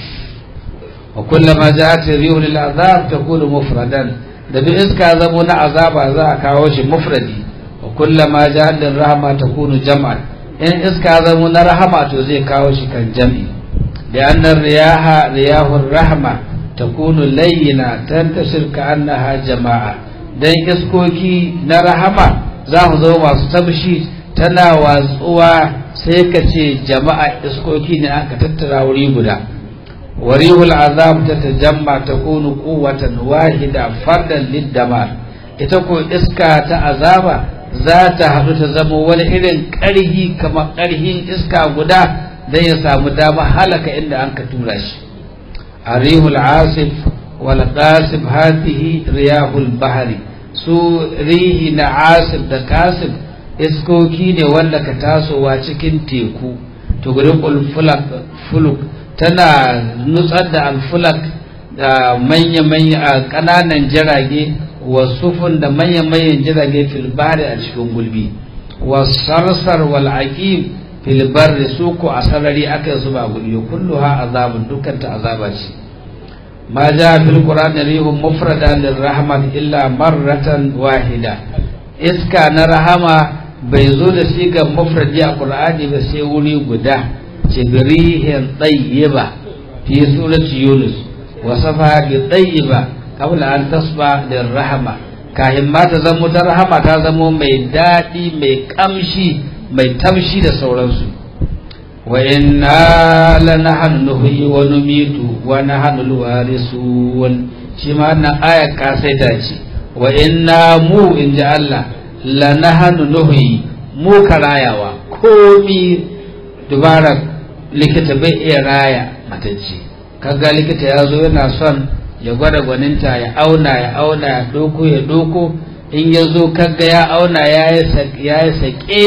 وكلما جاءت الريح للعذاب تكون مفردا da bi iska zamo na azaba za a kawo shi mufradi kullama jahannam rahama takunu jam'an in iska zamo na rahama to zai kawo shi kan jam'i da annar riyaha riyahur rahma takunu layyina tantashir ka annaha jama'a dan iskoki na rahama za mu zo masu tabshi tana watsuwa sai ka ce jama'a iskoki ne aka tattara wuri guda warihul azab tatajamma takunu quwwatan wahida fardan lid-damar ita ko iska ta azaba za ta haɗu ta zama wani irin ƙarhi kamar ƙarhin iska guda don ya samu dama halaka inda an ka tura shi a rihul asif wal qasif hatihi riyahul bahari su rihi na asif da kasif iskoki ne wanda ka tasowa cikin teku tugriqul fulak fuluk tana nutsar da alfulak da manya-manya ƙananan jirage wasufun da manya-manyan jirage filbari a cikin gulbi wasarsar wal aqim filbari su ko a sarari aka zuba gulbi kullu ha azabun dukkan ta azaba ce ma ja fil qur'an rihum mufrada lirrahman illa marratan wahida iska na rahama bai zo da sigar mufradi a qur'ani ba sai wuri guda jibrihin tayyiba fi surati yunus wasafa bi tayyiba qabla an tasba lirrahma kahin ma ta zamo ta rahama ta zamo mai daɗi mai kamshi mai tamshi da sauransu wa inna lanahnu nuhyi wa numitu wa nahnu alwarisun shi ma wannan aya ka sai ta ce wa inna mu in ji Allah lanahnu nuhyi mu karayawa komi dubara likita bai iya raya matacce kaga likita ya zo yana son ya gwada gwaninta ya auna ya auna ya doko ya doko in ya zo kaga ya auna ya yi sake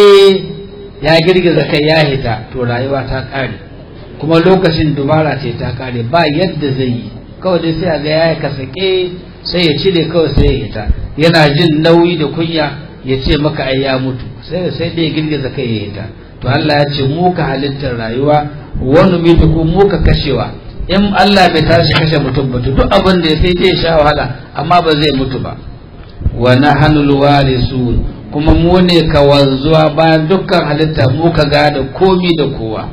ya girgiza kai ya hita to rayuwa ta kare kuma lokacin dubara ce ta kare ba yadda zai yi kawai dai sai a ga ya ka sake sai ya cire kawai sai ya hita yana jin nauyi da kunya ya ce maka ai ya mutu sai sai dai girgiza kai ya hita to Allah ya ce mu ka halittar rayuwa wani mutu ko mu ka kashewa in Allah bai tashi kashe mutum ba duk abin da ya sai zai sha wahala amma ba zai mutu ba wa nahnul warisun kuma mu ne ka wanzuwa bayan dukkan halitta mu ka gada komi da kowa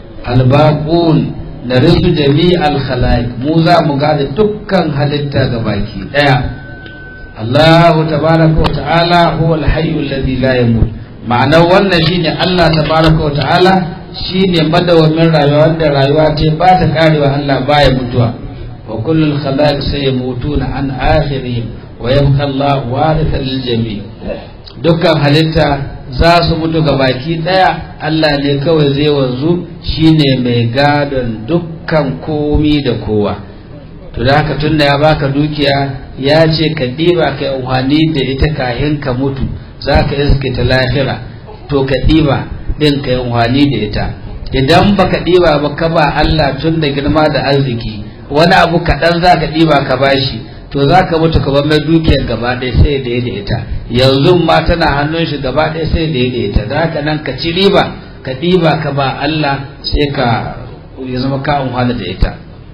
albaqun da risu jami'al khalaiq mu za mu gada dukkan halitta gabaki daya Allah tabaraka wa ta'ala huwa al-hayyu alladhi la yamut ma'anar wannan shine Allah tabaraka wa ta'ala shine madawamin rayuwa wanda rayuwa ce ba ta karewa Allah baya mutuwa wa kullul khalaiq sayamutuna an akhirihim wa yabqa Allah warithan lil jami' dukkan halitta za su mutu ga baki daya Allah ne kawai zai wanzu shine mai gadon dukkan komi da kowa to da haka tunda ya baka dukiya ya ce ka ɗiba ka yi da ita kahin ka mutu za ka iske ta lahira to ka ɗiba ɗin ka yi da ita idan baka ɗiba ba ka ba Allah tun da girma da arziki wani abu kaɗan za ka ɗiba ka bashi to za ka mutu ka bar mai dukiyar gaba ɗaya sai da da ita yanzu ma tana hannun shi gaba ɗaya sai da da ita da haka nan ka ci riba ka ɗiba ka ba Allah sai ka ya zama ka amfana da ita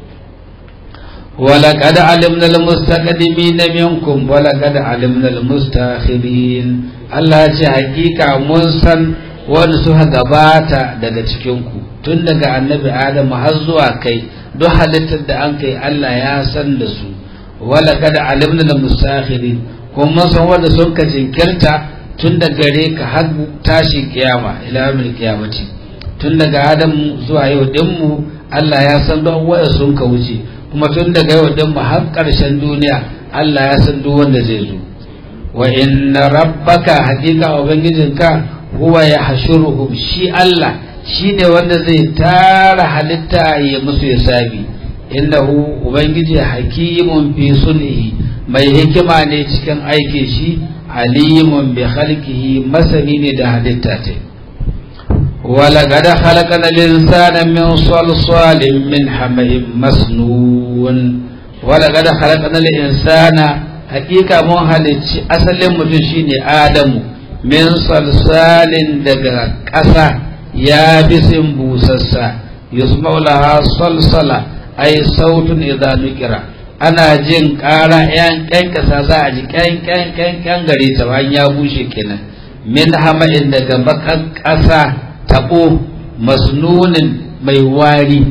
ولقد علمنا المستقدمين منكم ولقد علمنا المستاخرين Allah ce hakika mun san wani suka gabata daga cikinku tun daga annabi Adamu har zuwa kai duk halittar da an kai Allah ya san da su wala kada alimna da musakhirin kuma mun san wanda sun ka jinkirta tun da gare ka har tashi kiyama ila yawmil qiyamati tun daga adam zuwa yau din mu Allah ya san don waya sun ka wuce kuma tun daga yau din mu har karshen duniya Allah ya san duk wanda zai zo wa inna rabbaka haqiqa ubangijinka huwa ya hashuruhum shi Allah shi ne wanda zai tara halitta ya musu hisabi innahu ubangiji hakimun fi sulhi mai hikima ne cikin aikin shi alimun bi khalqihi masani ne da halitta ta ولقد خلقنا الإنسان من صلصال من حمأ مسنون ولقد خلقنا الإنسان حقيقة من halicci asalin mutum shine Adamu min salsalin daga ƙasa ya bisin busassa yusma'u laha salsala ai sautun idza nukira ana jin ƙara yan ƙyan ƙasa za a ji ƙyan ƙyan ƙyan ƙyan gare ta bayan ya bushe kenan min hama'in daga bakan ƙasa taɓo masnunin mai wari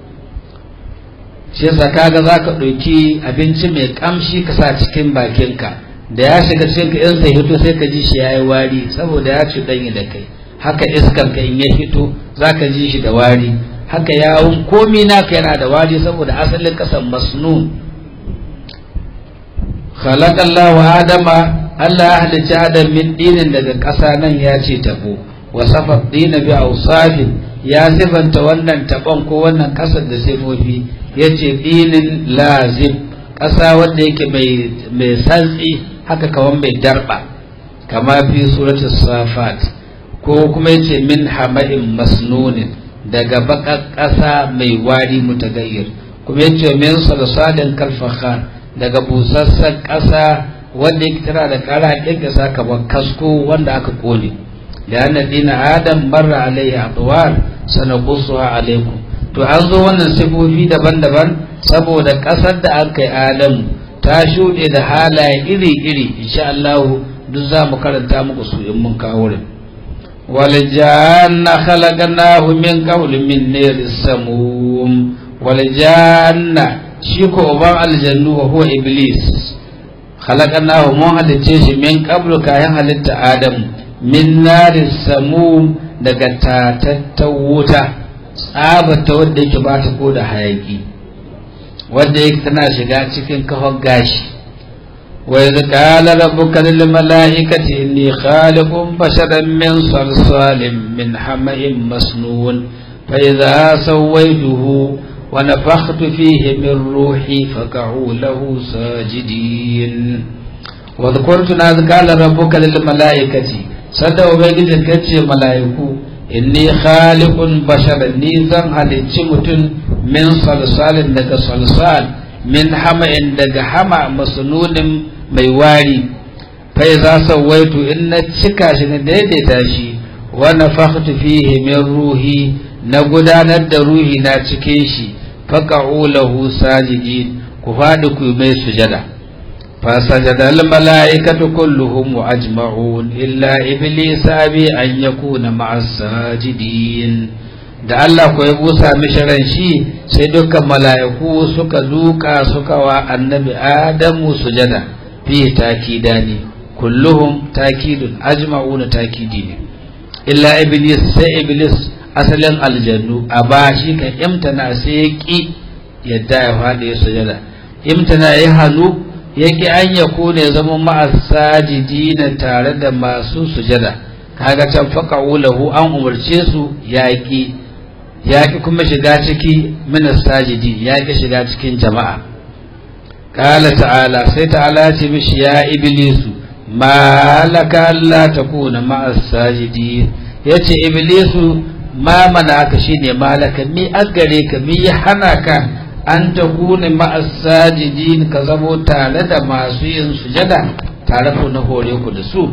shi yasa kaga za ka ɗauki abinci mai ƙamshi ka sa cikin bakinka da ya shiga cikin ka in sai hito sai ka ji shi ya yi wari saboda ya ci ɗanyi da kai haka iskan ka in ya hito za ka ji shi da wari haka yawon komi naka yana da wari saboda asalin ƙasan masnun khalaqallahu adama Allah ya halicci adam min dinin daga ƙasa nan ya ce tabo wa safa dina bi awsafin ya sifanta wannan taɓon ko wannan ƙasar da sifofi yace dinin lazim ƙasa wanda yake mai santsi haka kawan mai darba kama fi suratul safat ko kuma yace min hama'in masnunin daga baka ƙasa mai wari mutagayyir kuma yace min salsalin kalfakhar daga busassan ƙasa wanda yake tana da ƙara ƙirƙisa kamar kasko wanda aka kone da anna dina adam marra alaihi atwar sanaqussuha alaikum to an zo wannan sifofi daban-daban saboda ƙasar da aka yi adamu ta shuɗe da halaye iri-iri insha Allah duk za mu karanta muku su in mun kawo wurin waljanna khalaqnahu min qawli min nir samum waljanna shi ko uban aljannu wa huwa iblis khalaqnahu mun halice shi min qablu kayan halitta adam min nari samum daga tatattan wuta tsabata wadda yake ba ta ko da hayaki wadda yake tana shiga cikin kafar gashi wa idh qala rabbuka lil malaikati inni khaliqun basharan min salsalin min hama'in masnun fa idha sawaytuhu wa nafakhtu fihi min ruhi faq'u lahu sajidin wa dhkurtu na qala rabbuka lil malaikati sadda ubangiji kace malaiku inni khaliqun basharan ni zan halicci mutum min salsalin daga salsal min hama'in daga hama masnunin mai wari fai za sawaitu in na cika shi na daidaita shi wa nafakhtu fihi min ruhi na gudanar da ruhi na cikin shi faqa'u lahu sajidin ku fadi ku mai sujada فسجد الملائكة كلهم أجمعون إلا إبليس أبي أن يكون مع الساجدين da Allah ko ya busa mishi ran shi sai dukkan mala'iku suka duka suka wa annabi Adamu sujada fi takidani kulluhum takidun ajma'una takidi ne illa iblis sai iblis asalin aljannu a ba shi ka imtana sai ya ki yadda ya faɗi sujada imtana ya hannu yake an ya kone zama ma'asajidina tare da masu sujada kaga can faka lahu an umarce su yaƙi yaƙi kuma shiga ciki minas sajidi yaƙi shiga cikin jama'a kala ta'ala sai ta'ala ce mishi ya iblisu malaka Allah ta kuna ma'asajidi ya ce iblisu ma mana ka shine malaka mi agare ka mi hana ka an ta kune ma'asajidin ka zamo tare da masu yin sujada tare ku na hore ku da su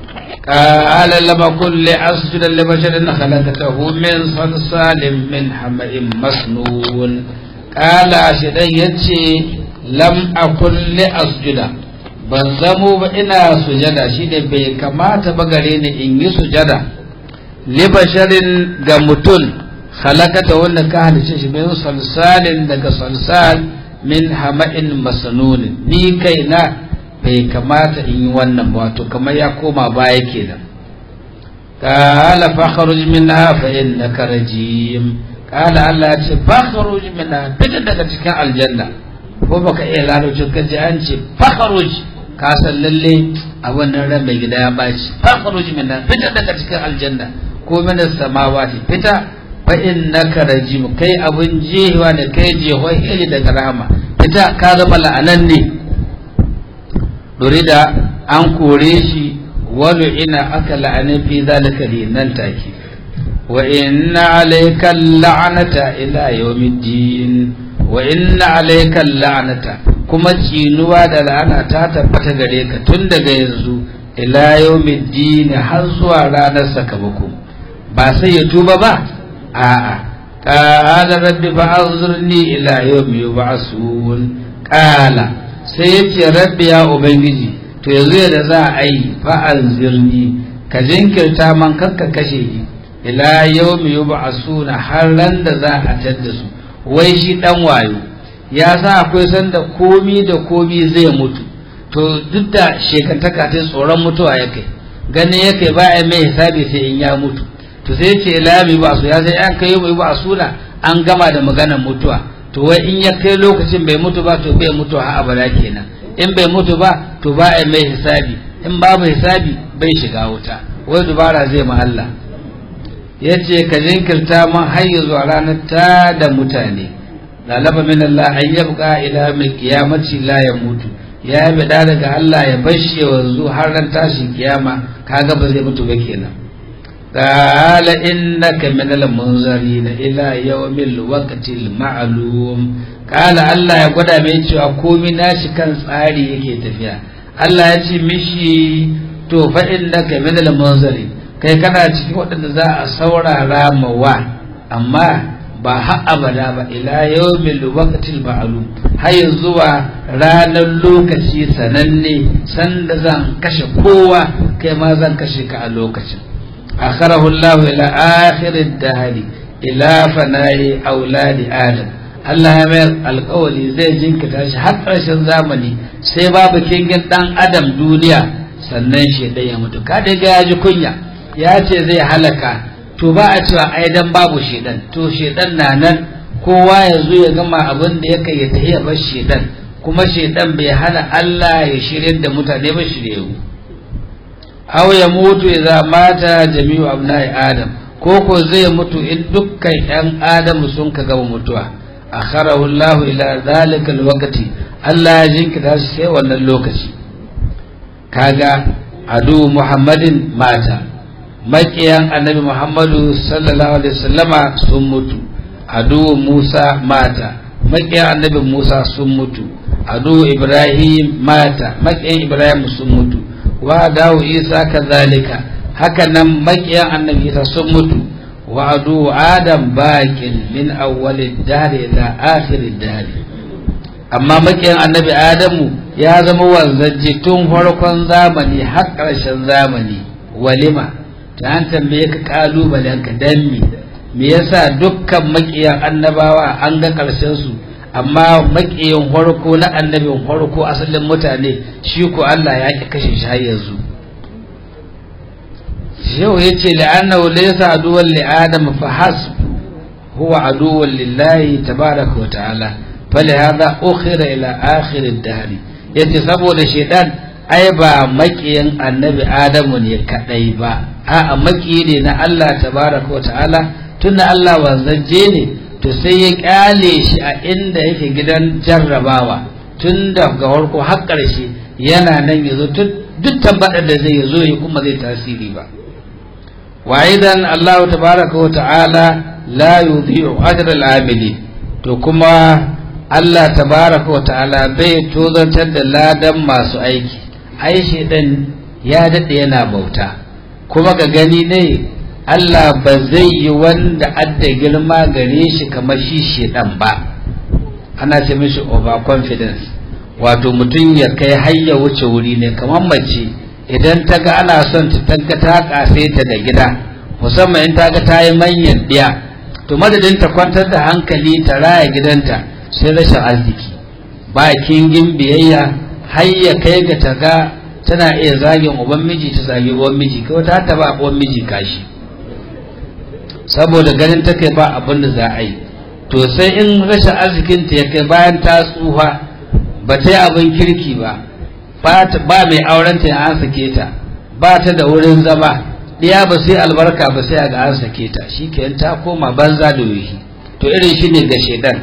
qala lama kulli asjuda li basharin khalaqatahu min salsalin min hama'in masnun qala shidan yace lam akun li asjuda ban zamo ba ina sujada shine bai kamata ba gare ni in yi sujada li basharin ga mutum khalaqata wanda ka halice shi min salsalin daga salsal min hama'in masnun ni kaina bai kamata in yi wannan ba wato kamar ya koma baya kenan qala fakhruj minha fa innaka rajim qala Allah ya ce fakhruj minha fita daga cikin aljanna ko baka iya larabci ka ji an ce fakhruj ka san lalle a wannan ran mai gida ya baci fakhruj minha fita daga cikin aljanna ko min samawati fita fa innaka rajim kai abun jewa da kai jehoi iri daga rahama fita ka zama la'anan ne da an kore shi walu ina aka la'ani fi zalika nan take wa inna alayka la'nata ila yawmiddin wa inna alayka la'nata kuma cinuwa da la'ana ta tabbata gare ka tun daga yanzu ila yawmiddin har zuwa ranar sakamako ba sai ya tuba ba a'a qala rabbi fa'anzurni ila yawmi yub'asun qala sai ya ce rabbi ya ubangiji to yanzu yadda za a yi fa'anzirni ka jinkirta man kakka kashe ni ila yawmi yub'asuna har ran da za a tadda su wai shi dan wayo ya sa akwai sanda komi da komi zai mutu to duk da shekantaka ta tsoron mutuwa ya kai ganin ya kai ba a mai hisabi sai in ya mutu to sai ce lami ba su ya sai an kai mai ba suna an gama da maganar mutuwa to wai in ya kai lokacin bai mutu ba to bai mutu har abada kenan in bai mutu ba to ba a mai hisabi in babu hisabi bai shiga wuta wai dubara zai ma Allah ya ce ka jinkirta man har zuwa ranar ta da mutane lalaba min Allah an yabqa ila mai kiyamaci la ya mutu ya bi da daga Allah ya bashi wanzu har ran tashin kiyama kaga ba zai mutu ba kenan قال إنك من المنظرين إلى يوم الوقت المعلوم قال الله يقول من cewa komai nashi kan tsari yake tafiya Allah ya ce mishi to fa innaka min al-munzari kai kana cikin waɗanda za a saurara mawa amma ba har abada ba ila yawmil waqtil ma'lum har zuwa ranar lokaci sananne sanda zan kashe kowa kai ma zan kashe ka a lokacin أخره الله إلى آخر الدهر إلى فناء أولاد آدم Allah ya mayar alkawali zai jinkita shi har ƙarshen zamani sai babu kingin ɗan adam duniya sannan shaidan ya mutu kada ga ya ji kunya ya ce zai halaka to ba a cewa ai dan babu shaidan to shaidan na nan kowa ya zo ya gama abin da ya kai ya tafi ya bar shaidan kuma shaidan bai hana Allah ya shirye da mutane ba shirye aw ya mutu idza mata jami'u abna'i adam ko ko zai mutu in dukkan yan adam sun ka gaba mutuwa akharahu Allah ila zalika alwaqti Allah ya jinkita shi sai wannan lokaci kaga adu Muhammadin mata makiyan annabi Muhammadu sallallahu alaihi wasallama sun mutu adu Musa mata makiyan annabi Musa sun mutu adu Ibrahim mata makiyan Ibrahim sun mutu wa dawo isa kazalika haka nan makiyan annabi isa sun mutu wa adu adam bakin min awwalid dahr ila akhirid dahr amma makiyan annabi adamu ya zama wanzaji tun farkon zamani har ƙarshen zamani walima ta an tambaye ka kalubalen ka dan me me yasa dukkan makiyan annabawa an ga ƙarshen su amma makiyin farko na annabin farko asalin mutane shi ko Allah ya ki kashe shi har yanzu yau ya ce la'annahu laysa aduwwan li adam fa hasb huwa aduwwan lillahi tabaraka wa ta'ala falihadha ukhira ila akhir ad-dahr yace saboda shedan ai ba makiyin annabi adamu ne kadai ba a'a makiyi ne na Allah tabaraka wa ta'ala tunda Allah wanzaje ne to sai ya kyale shi a inda yake gidan jarrabawa tun daga farko har ƙarshe yana nan yazo duk tabbatar da zai yazo ya kuma zai tasiri ba wa idan Allah tabaraka wa ta'ala la yudhi'u ajra al-amili to kuma Allah tabaraka wa ta'ala bai tozartar da ladan masu aiki ai shedan ya dade yana bauta kuma ga gani ne Allah ba zai yi wanda adda girma gare shi kamar shi shedan ba ana ce mishi overconfidence wato mutum ya kai har ya wuce wuri ne kamar mace idan ta ga ana son ta tanka ta kasaita da gida musamman in ta ga ta yi manyan ɗiya to madadin ta kwantar da hankali ta raya gidanta sai rashin arziki ba kingin biyayya har ya kai ga taga tana iya zagin uban miji ta zagi uwan miji kai wata ta ba uwan miji kashi saboda ganin ta kai ba abin da za a yi to sai in rashin arzikinta ya kai bayan ta tsufa ba ta yi abin kirki ba ba mai aurenta ya an sake ta ba ta da wurin zama ɗiya ba sai albarka ba sai ga an sake ta shi ke ta koma banza da yuhi to irin shi ne ga shaidan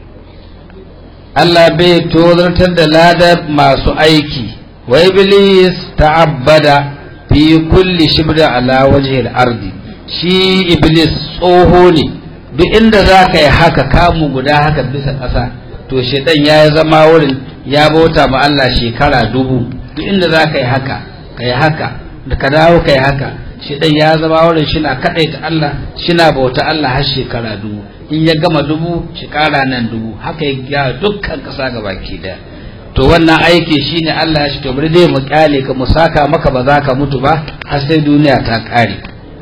Allah bai tozartar da ladar masu aiki wa iblis ta'abbada fi kulli shibda ala wajhil ardi shi iblis tsoho ne duk inda za ka yi haka kamu guda haka bisa ƙasa to shaidan ya zama wurin ya bauta ma Allah shekara dubu duk inda za ka yi haka ka yi haka da ka dawo ka yi haka shaidan ya zama wurin shi na kaɗaita Allah shi na bauta Allah har shekara dubu in ya gama dubu shekara nan dubu haka ya gyara dukkan ƙasa ga baki ɗaya to wannan aiki shine Allah ya ce to bari dai mu kyale ka mu saka maka ba za ka mutu ba har sai duniya ta ƙare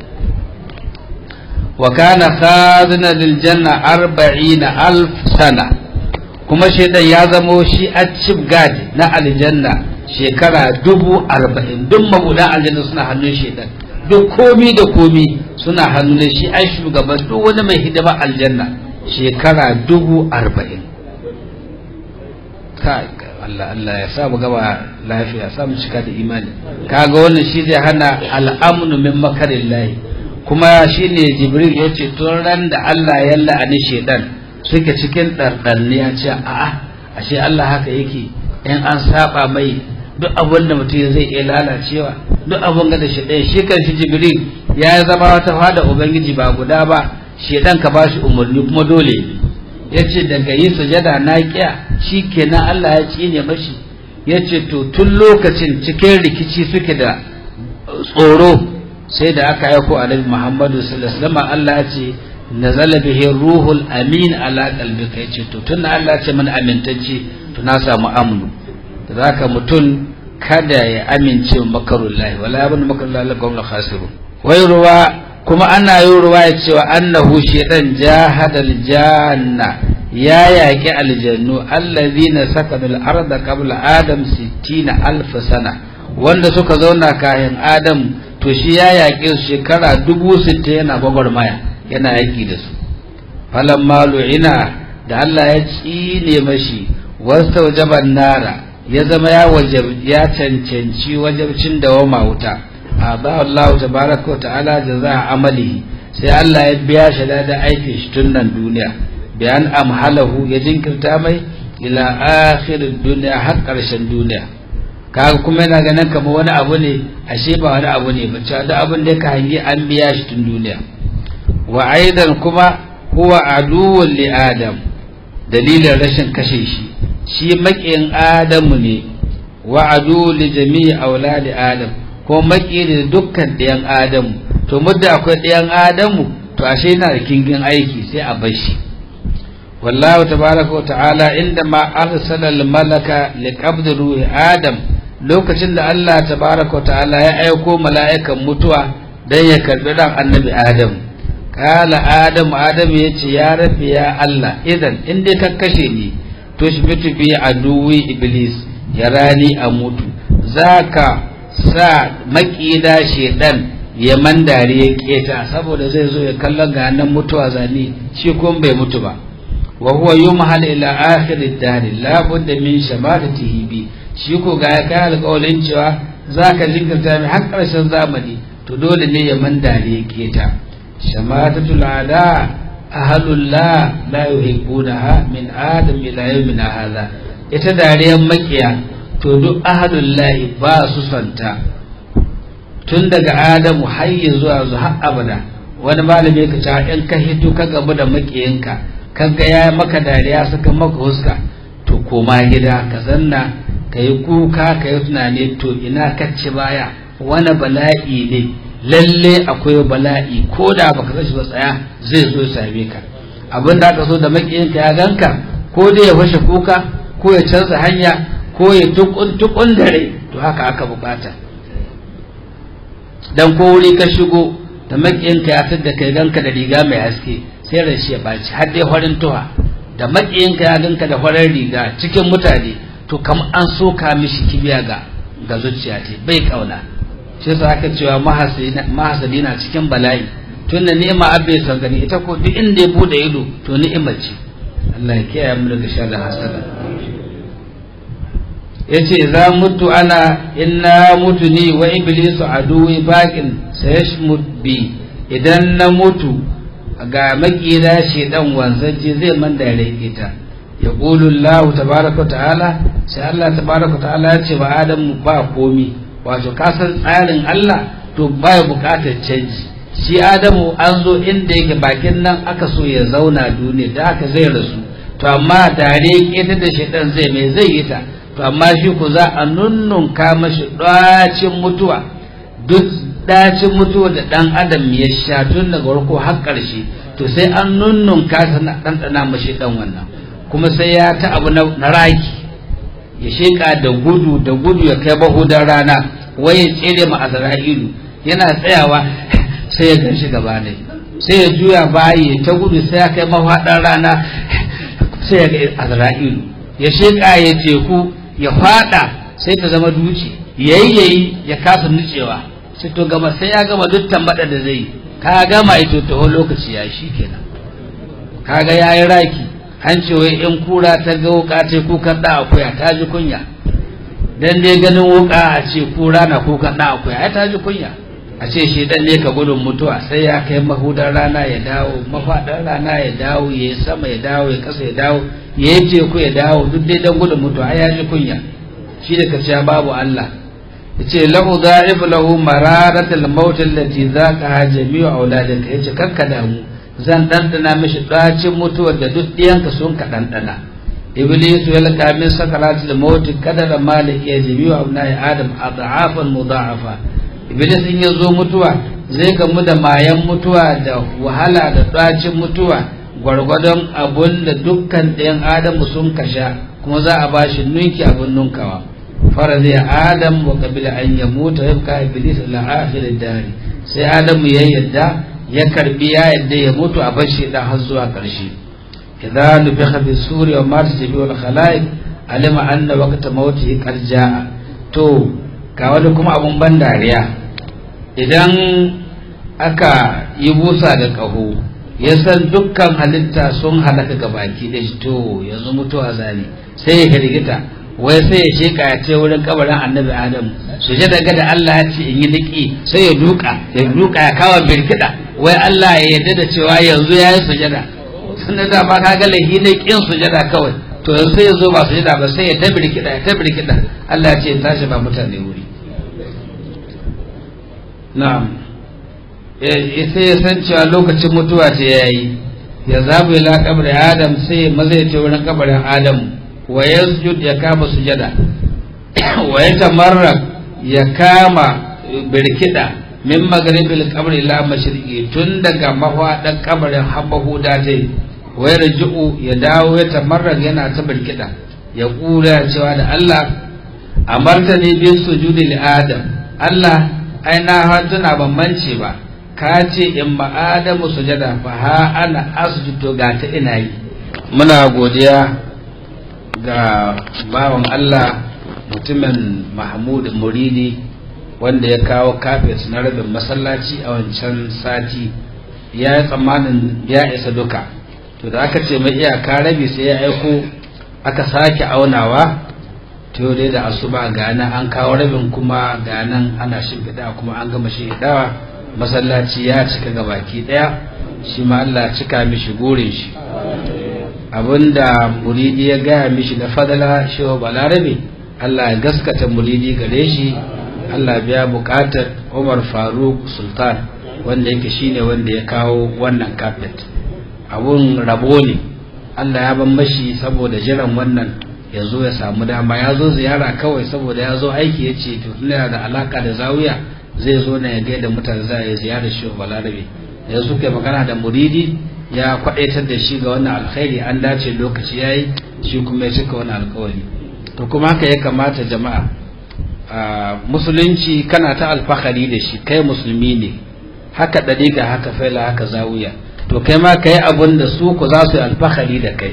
wa kana khazina lil janna arba'ina alf sana kuma shaidan ya zamo shi a chief guard na aljanna shekara dubu arba'in duk mabudan aljanna suna hannun shaidan duk komi da komi suna hannun shi ai shugaban duk wani mai hidima aljanna shekara dubu arba'in Allah Allah ya samu gaba lafiya samu cika da imani kaga wannan shi zai hana al'amnu min makarillahi kuma shine jibril ya ce tun ran da Allah ya la'ani shedan suke cikin ɗarɗarni ya ce a'a ashe Allah haka yake in an saba mai duk abin da mutum zai iya lalacewa duk abin da shi ɗaya shi kan shi jibril ya zama wata fada ubangiji ba guda ba shedan ka ba shi umarni kuma dole ya ce daga yi sujada na kiya shi kenan Allah ya tsine mashi ya ce to tun lokacin cikin rikici suke da tsoro sai da aka aiko annabi Muhammadu sallallahu alaihi wasallam Allah ya ce nazala bihi ruhul amin ala qalbika yace to tun Allah ya ce mana amintacce to na samu amnu zaka mutun kada ya amince makarullahi wala yabun makarullahi la qawla khasiru wai ruwa kuma ana yi ruwa ya cewa annahu shedan jahadal janna ya yaƙi aljannu allazina sakanu al-arda qabla adam 60 alf sana wanda suka zauna kayan adam to shi ya yaƙe su shekara dubu sittin yana gwagwarmaya yana yaƙi da su falan malu'ina da Allah ya tsine mashi wasta wajaban nara ya zama ya ya cancanci wajabcin dawama wuta ba Allah tabaraka wa ta'ala jaza amalihi sai Allah ya biya shi da aikin shi tun nan duniya bayan amhalahu ya jinkirta mai ila akhir duniya har karshen duniya kaga kuma yana ganin kamar wani abu ne ashe ba wani abu ne ba cewa duk abin da ka hangi an biya shi tun duniya wa aidan kuma huwa aduwwun li adam dalilin rashin kashe shi shi maƙiyin adamu ne wa adu li jami'i auladi adam ko maƙi da dukkan ɗayan adamu to mudda akwai ɗayan adamu to ashe yana da kingin aiki sai a bar shi wallahu tabaraka wa ta'ala inda ma arsala al malaka li qabdi ruhi adam lokacin da Allah tabaraka wa ta'ala ya aiko mala'ikan mutuwa dan ya karbi ran annabi adam kala adam adam yace ya rabbi ya Allah idan in dai ka kashe ni to shi mutu bi aduwi iblis ya rani a mutu zaka sa makida shedan ya mandare ya keta saboda zai zo ya kallon ga nan mutuwa zani shi kuma bai mutu ba wa huwa yumhal ila akhir ad-dahr la budda min shamadatihi bi shi ko ga ya kai alƙawarin cewa zaka jinkirta mai har ƙarshen zamani to dole ne ya mandare ya keta shamatatul ada ahlullah la yuhibbunaha min adam ila yawmina hadha ita dariyan makiya to duk ahalullahi ba su santa tun daga adamu har zuwa zu har abada wani malami ka ce in ka hito ka gabu da makiyinka kaga ya maka dariya suka maka huska to koma gida ka zanna ka yi kuka ka yi tunani to ina ka ci baya wani bala'i ne lalle akwai bala'i ko da baka san shi ba tsaya zai zo same ka abin da aka so da makiyinka ya ganka ko dai ya fashe kuka ko ya canza hanya ko ya tukun tukun dare to haka aka bukata dan ko wuri ka shigo da makiyinka ya tada kai ganka da riga mai haske sai rashi ya baci har dai farin tuha da makiyinka ya ganka da farin riga cikin mutane to kamar an soka mishi kibiya ga ga zuciya ce bai kauna shi yasa aka cewa mahasadi na cikin bala'i tun da ni'ima abin son gani ita ko duk inda ya bude ido to ni'imar ce Allah ya kiyaye mu daga sharrin hasada yace za mutu ana inna mutu ni wa iblisu aduwi baqin sayashmut bi idan na mutu ga makira shedan wanzaje zai man da ita ya qulu Allah tabaaraka ta'ala sai Allah tabaaraka ta'ala ya ce wa Adam ba komi wato kasan tsarin Allah to baya bukatar canji shi Adamu an zo inda yake bakin nan aka so ya zauna duniya da aka zai rasu to amma tare keta da shedan zai mai zai yi ta to amma shi ku za a nunnunka mashi ɗacin mutuwa duk ɗacin mutuwa da ɗan adam ya sha tun daga farko har ƙarshe to sai an nunnunka ta na ɗanɗana mashi ɗan wannan kuma sai ya ta abu na raki ya sheƙa da gudu da gudu ya kai bahudan rana wai ya tsere ma azra'ilu yana tsayawa sai ya gan shi gaba ne sai ya juya bayi ya ta gudu sai ya kai mafaɗan rana sai ya ga azra'ilu ya sheƙa ya teku ya fada sai ta zama duci yayyayi ya kasa nucewa sai to gama sai ya gama duk tambada da zai ka gama ito taho lokaci ya shi kenan kaga yayi raki an ce wai in kura ta ga wuka ta kukan da akuya ta ji kunya dan dai ganin wuka a ce kura na kukan da akuya ai ta ji kunya a ce shi dan ne ka gudun mutuwa sai ya kai mahudan rana ya dawo mafadan rana ya dawo ya sama ya dawo ya kasa ya dawo ya yi teku ya dawo duk dai dan gudun mutuwa ai ya ji kunya shi da kaciya babu Allah ya ce lahu da'if lahu mararatul maut allati zaqaha jami'u auladika yace kakka damu zan dandana mishi dacin mutuwar da duk diyanka sun ka dandana iblis ya laka min sakaratul maut kadara malik ya jami'u abnai adam adhafan mudha'afa iblis in ya zo mutuwa zai gamu da mayan mutuwa da wahala da ɗacin mutuwa gwargwadon abun da dukkan ɗayan adamu sun kasha kuma za a ba shi nunki abin nunkawa fara zai adam wa kabila an ya mutu ya fuka iblis ila akhirin dari sai adamu ya yadda ya karbi ya yadda ya mutu a bashi da har zuwa karshe idan nufiha fi suri wa mata jabi wal khalaiq alima anna waqta mawtihi qad jaa to ga wani kuma abun ban dariya idan aka yi busa da ƙaho ya san dukkan halitta sun halaka ga baki da shi to yanzu mutuwa zane sai ya hirgita wai sai ya sheka ya ce wurin kabarin annabi adam su je daga da Allah ya ce in yi niki sai ya duka ya duka ya kawo birkida wai Allah ya yarda da cewa yanzu ya yi sujada sannan da ba ka ga lahi ne kin sujada kawai to yanzu sai ya zo ba sujada ba sai ya ta birkida ya ta birkida Allah ya ce tashi ba mutane wuri na'am sai ya san cewa lokacin mutuwa ce ya yi ya zabu ila kabri adam sai maza ya ce wurin kabarin adam wa yasjud ya kama sujada wa ya tamarra ya kama birkida min magribil qabri ila mashriqi tun daga mafadan kabarin habahu da ta wa yarji'u ya dawo ya tamarra yana ta birkida ya kula cewa da Allah amartani bi sujudi li adam Allah ai na hatuna ban mance ba ka ce in ma adamu sujada fa ha ana asjudu ga ta ina yi muna godiya ga bawan Allah mutumin Mahmud Muridi wanda ya kawo kafet na rabin masallaci a wancan sati ya yi tsammanin ya isa duka to da aka ce mai iyaka rabi sai ya aiko aka sake aunawa to dai da asuba ga nan an kawo rabin kuma ga nan ana shimfiɗa kuma an gama shimfiɗawa masallaci ya cika ga baki ɗaya shi ma Allah cika mishi gurin shi abinda muridi ya gaya mishi na fadala shi wa balarabe Allah ya gaskata muridi gare shi Allah biya buƙatar Umar Faruk Sultan wanda yake shine wanda ya kawo wannan kafet abun rabo ne Allah ya ban mashi saboda jiran wannan ya zo ya samu dama ya zo ziyara kawai saboda ya zo aiki ya ce to tunda da alaka da zawiya zai zo na ya gaida mutane za a yi ziyarar shi balarabe da suka magana da muridi ya kwadaitar da shi ga wannan alkhairi an dace lokaci ya yi shi kuma ya cika wani alkawari to kuma haka ya kamata jama'a musulunci kana ta alfahari da shi kai musulmi ne haka ɗariƙa haka faila haka zawiya to kai ma ka yi abin da su ku za su yi alfahari da kai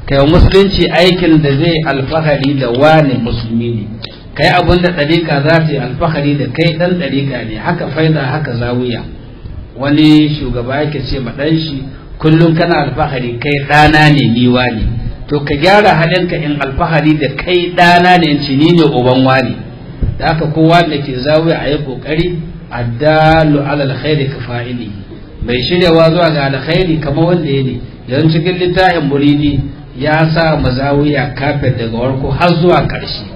kai wa musulunci aikin da zai alfahari da wane musulmi ne kai abin da ɗariƙa za ta yi alfahari da kai ɗan ɗariƙa ne haka faida haka zawiya wani shugaba yake ce ma ɗan shi kullum kana alfahari kai ɗana ne niwa ne to ka gyara halinka in alfahari da kai ɗana ne in ci ni ne uban wani da haka kowa da ke zawiya a yi ƙoƙari addalu alal khairi ka fa'ili mai shiryawa zuwa ga alkhairi kamar wanda ya ne yanzu cikin littafin muridi ya sa mazawiya kafet daga warko har zuwa ƙarshe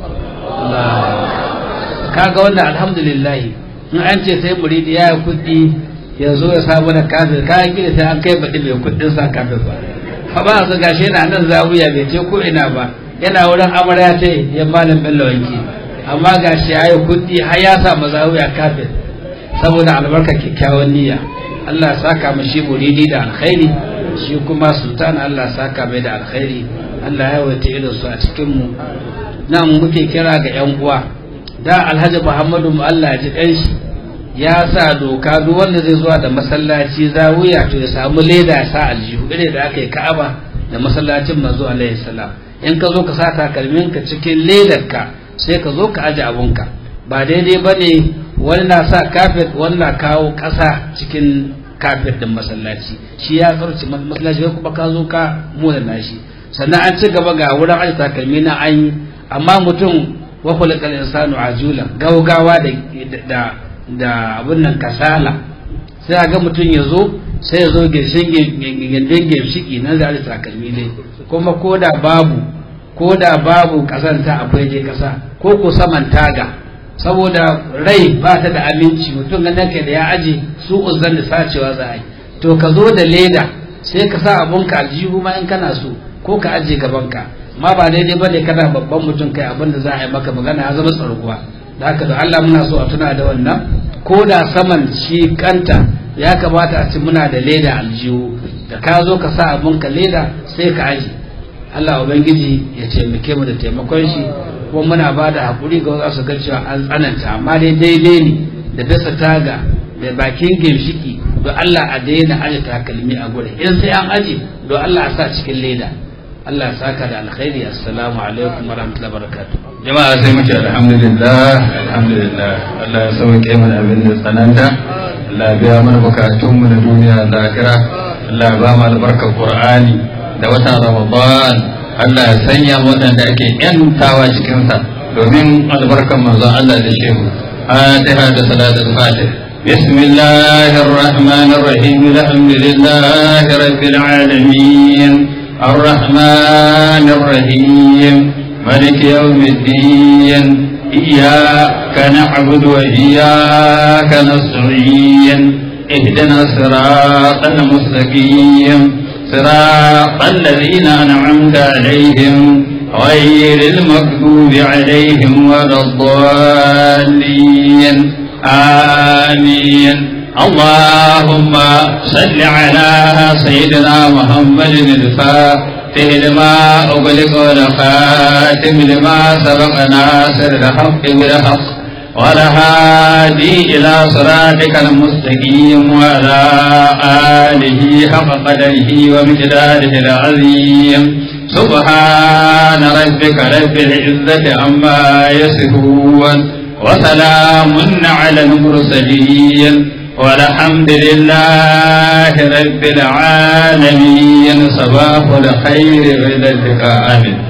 kaga wannan alhamdulillah in an ce sai muridi ya yi kuɗi ya zo ya samu da kafet kayan gida sai an kai baɗi mai kuɗin sa kafet ba fa ba su gashi yana nan zawiya bai ce ko ina ba yana wurin amarya ta ya malam bello wanki amma gashi ya yi kuɗi har ya sa mazawiya kafet saboda albarka kyakkyawan niyya Allah saka mu shi muridi da alkhairi shi kuma sultan Allah saka mai da alkhairi Allah ya wata irin su a cikin mu nan muke kira ga yan uwa da Alhaji Muhammadu mu Allah ji kanshi ya sa doka duk wanda zai zuwa da masallaci zawiya to ya samu leda ya sa aljihu irin da aka yi Ka'aba da masallacin manzo alaihi salam in ka zo ka sa takalmin ka cikin ledarka sai ka zo ka aje abunka ba daidai bane wani na sa kafet wani na kawo ƙasa cikin kafet din masallaci shi ya tsarci masallaci kai kuma ka zo ka muna nashi sannan an ci gaba ga wurin aji takalmi na an yi amma mutum wa khuliqal insanu ajula gaugawa da da da abun nan kasala sai a ga mutum ya zo sai ya zo girshin gindin girshiki nan da aji takalmi ne kuma ko da babu ko da babu kasanta akwai je kasa ko ko saman taga saboda rai ba ta da aminci mutum ganin ka da ya aje su uzan da sacewa za a yi to ka zo da leda sai ka sa abunka aljihu ma in kana so ko ka aje gabanka ma ba daidai ba ne kana babban mutum kai abin da za a yi maka magana ya zama tsarguwa da haka da Allah muna so a tuna da wannan ko da saman shi kanta ya kamata a ci muna da leda aljihu da ka zo ka sa abunka leda sai ka aje Allah ubangiji ya taimake mu da taimakon shi kuma muna ba da haƙuri ga wasu ga cewa an tsananta amma dai daidai ne da dasa taga da bakin ginshiki don Allah a daina aje takalmi a gurin in sai an aje don Allah a sa cikin leda Allah ya saka da alkhairi assalamu alaikum wa rahmatullahi wa barakatuh jama'a sai muke alhamdulillah alhamdulillah Allah ya sauke mana abin da tsananta Allah ya biya mana bukatun mu na duniya da lahira Allah ya ba mu albarkar Qur'ani da watan Ramadan Allah ya sanya waɗanda ake ‘yantawa cikinsa domin albarkan manzon Allah da shehu. Fatiha da salatul fatih. بسم الله الرحمن الرحيم الحمد لله رب العالمين الرحمن الرحيم ملك يوم الدين إياك نعبد وإياك نستعين اهدنا الصراط المستقيم صراط الذين أنعمت عليهم غير المغضوب عليهم ولا الضالين آمين اللهم صل على سيدنا محمد الفاتح لما أغلق والخاتم لما سبق ناصر الحق بالحق والهادي إلى صراطك المستقيم وعلى آله حق قدره ومقداره العظيم سبحان ربك رب العزة عما يصفون وسلام على المرسلين والحمد لله رب العالمين صباح الخير إلى اللقاء آمين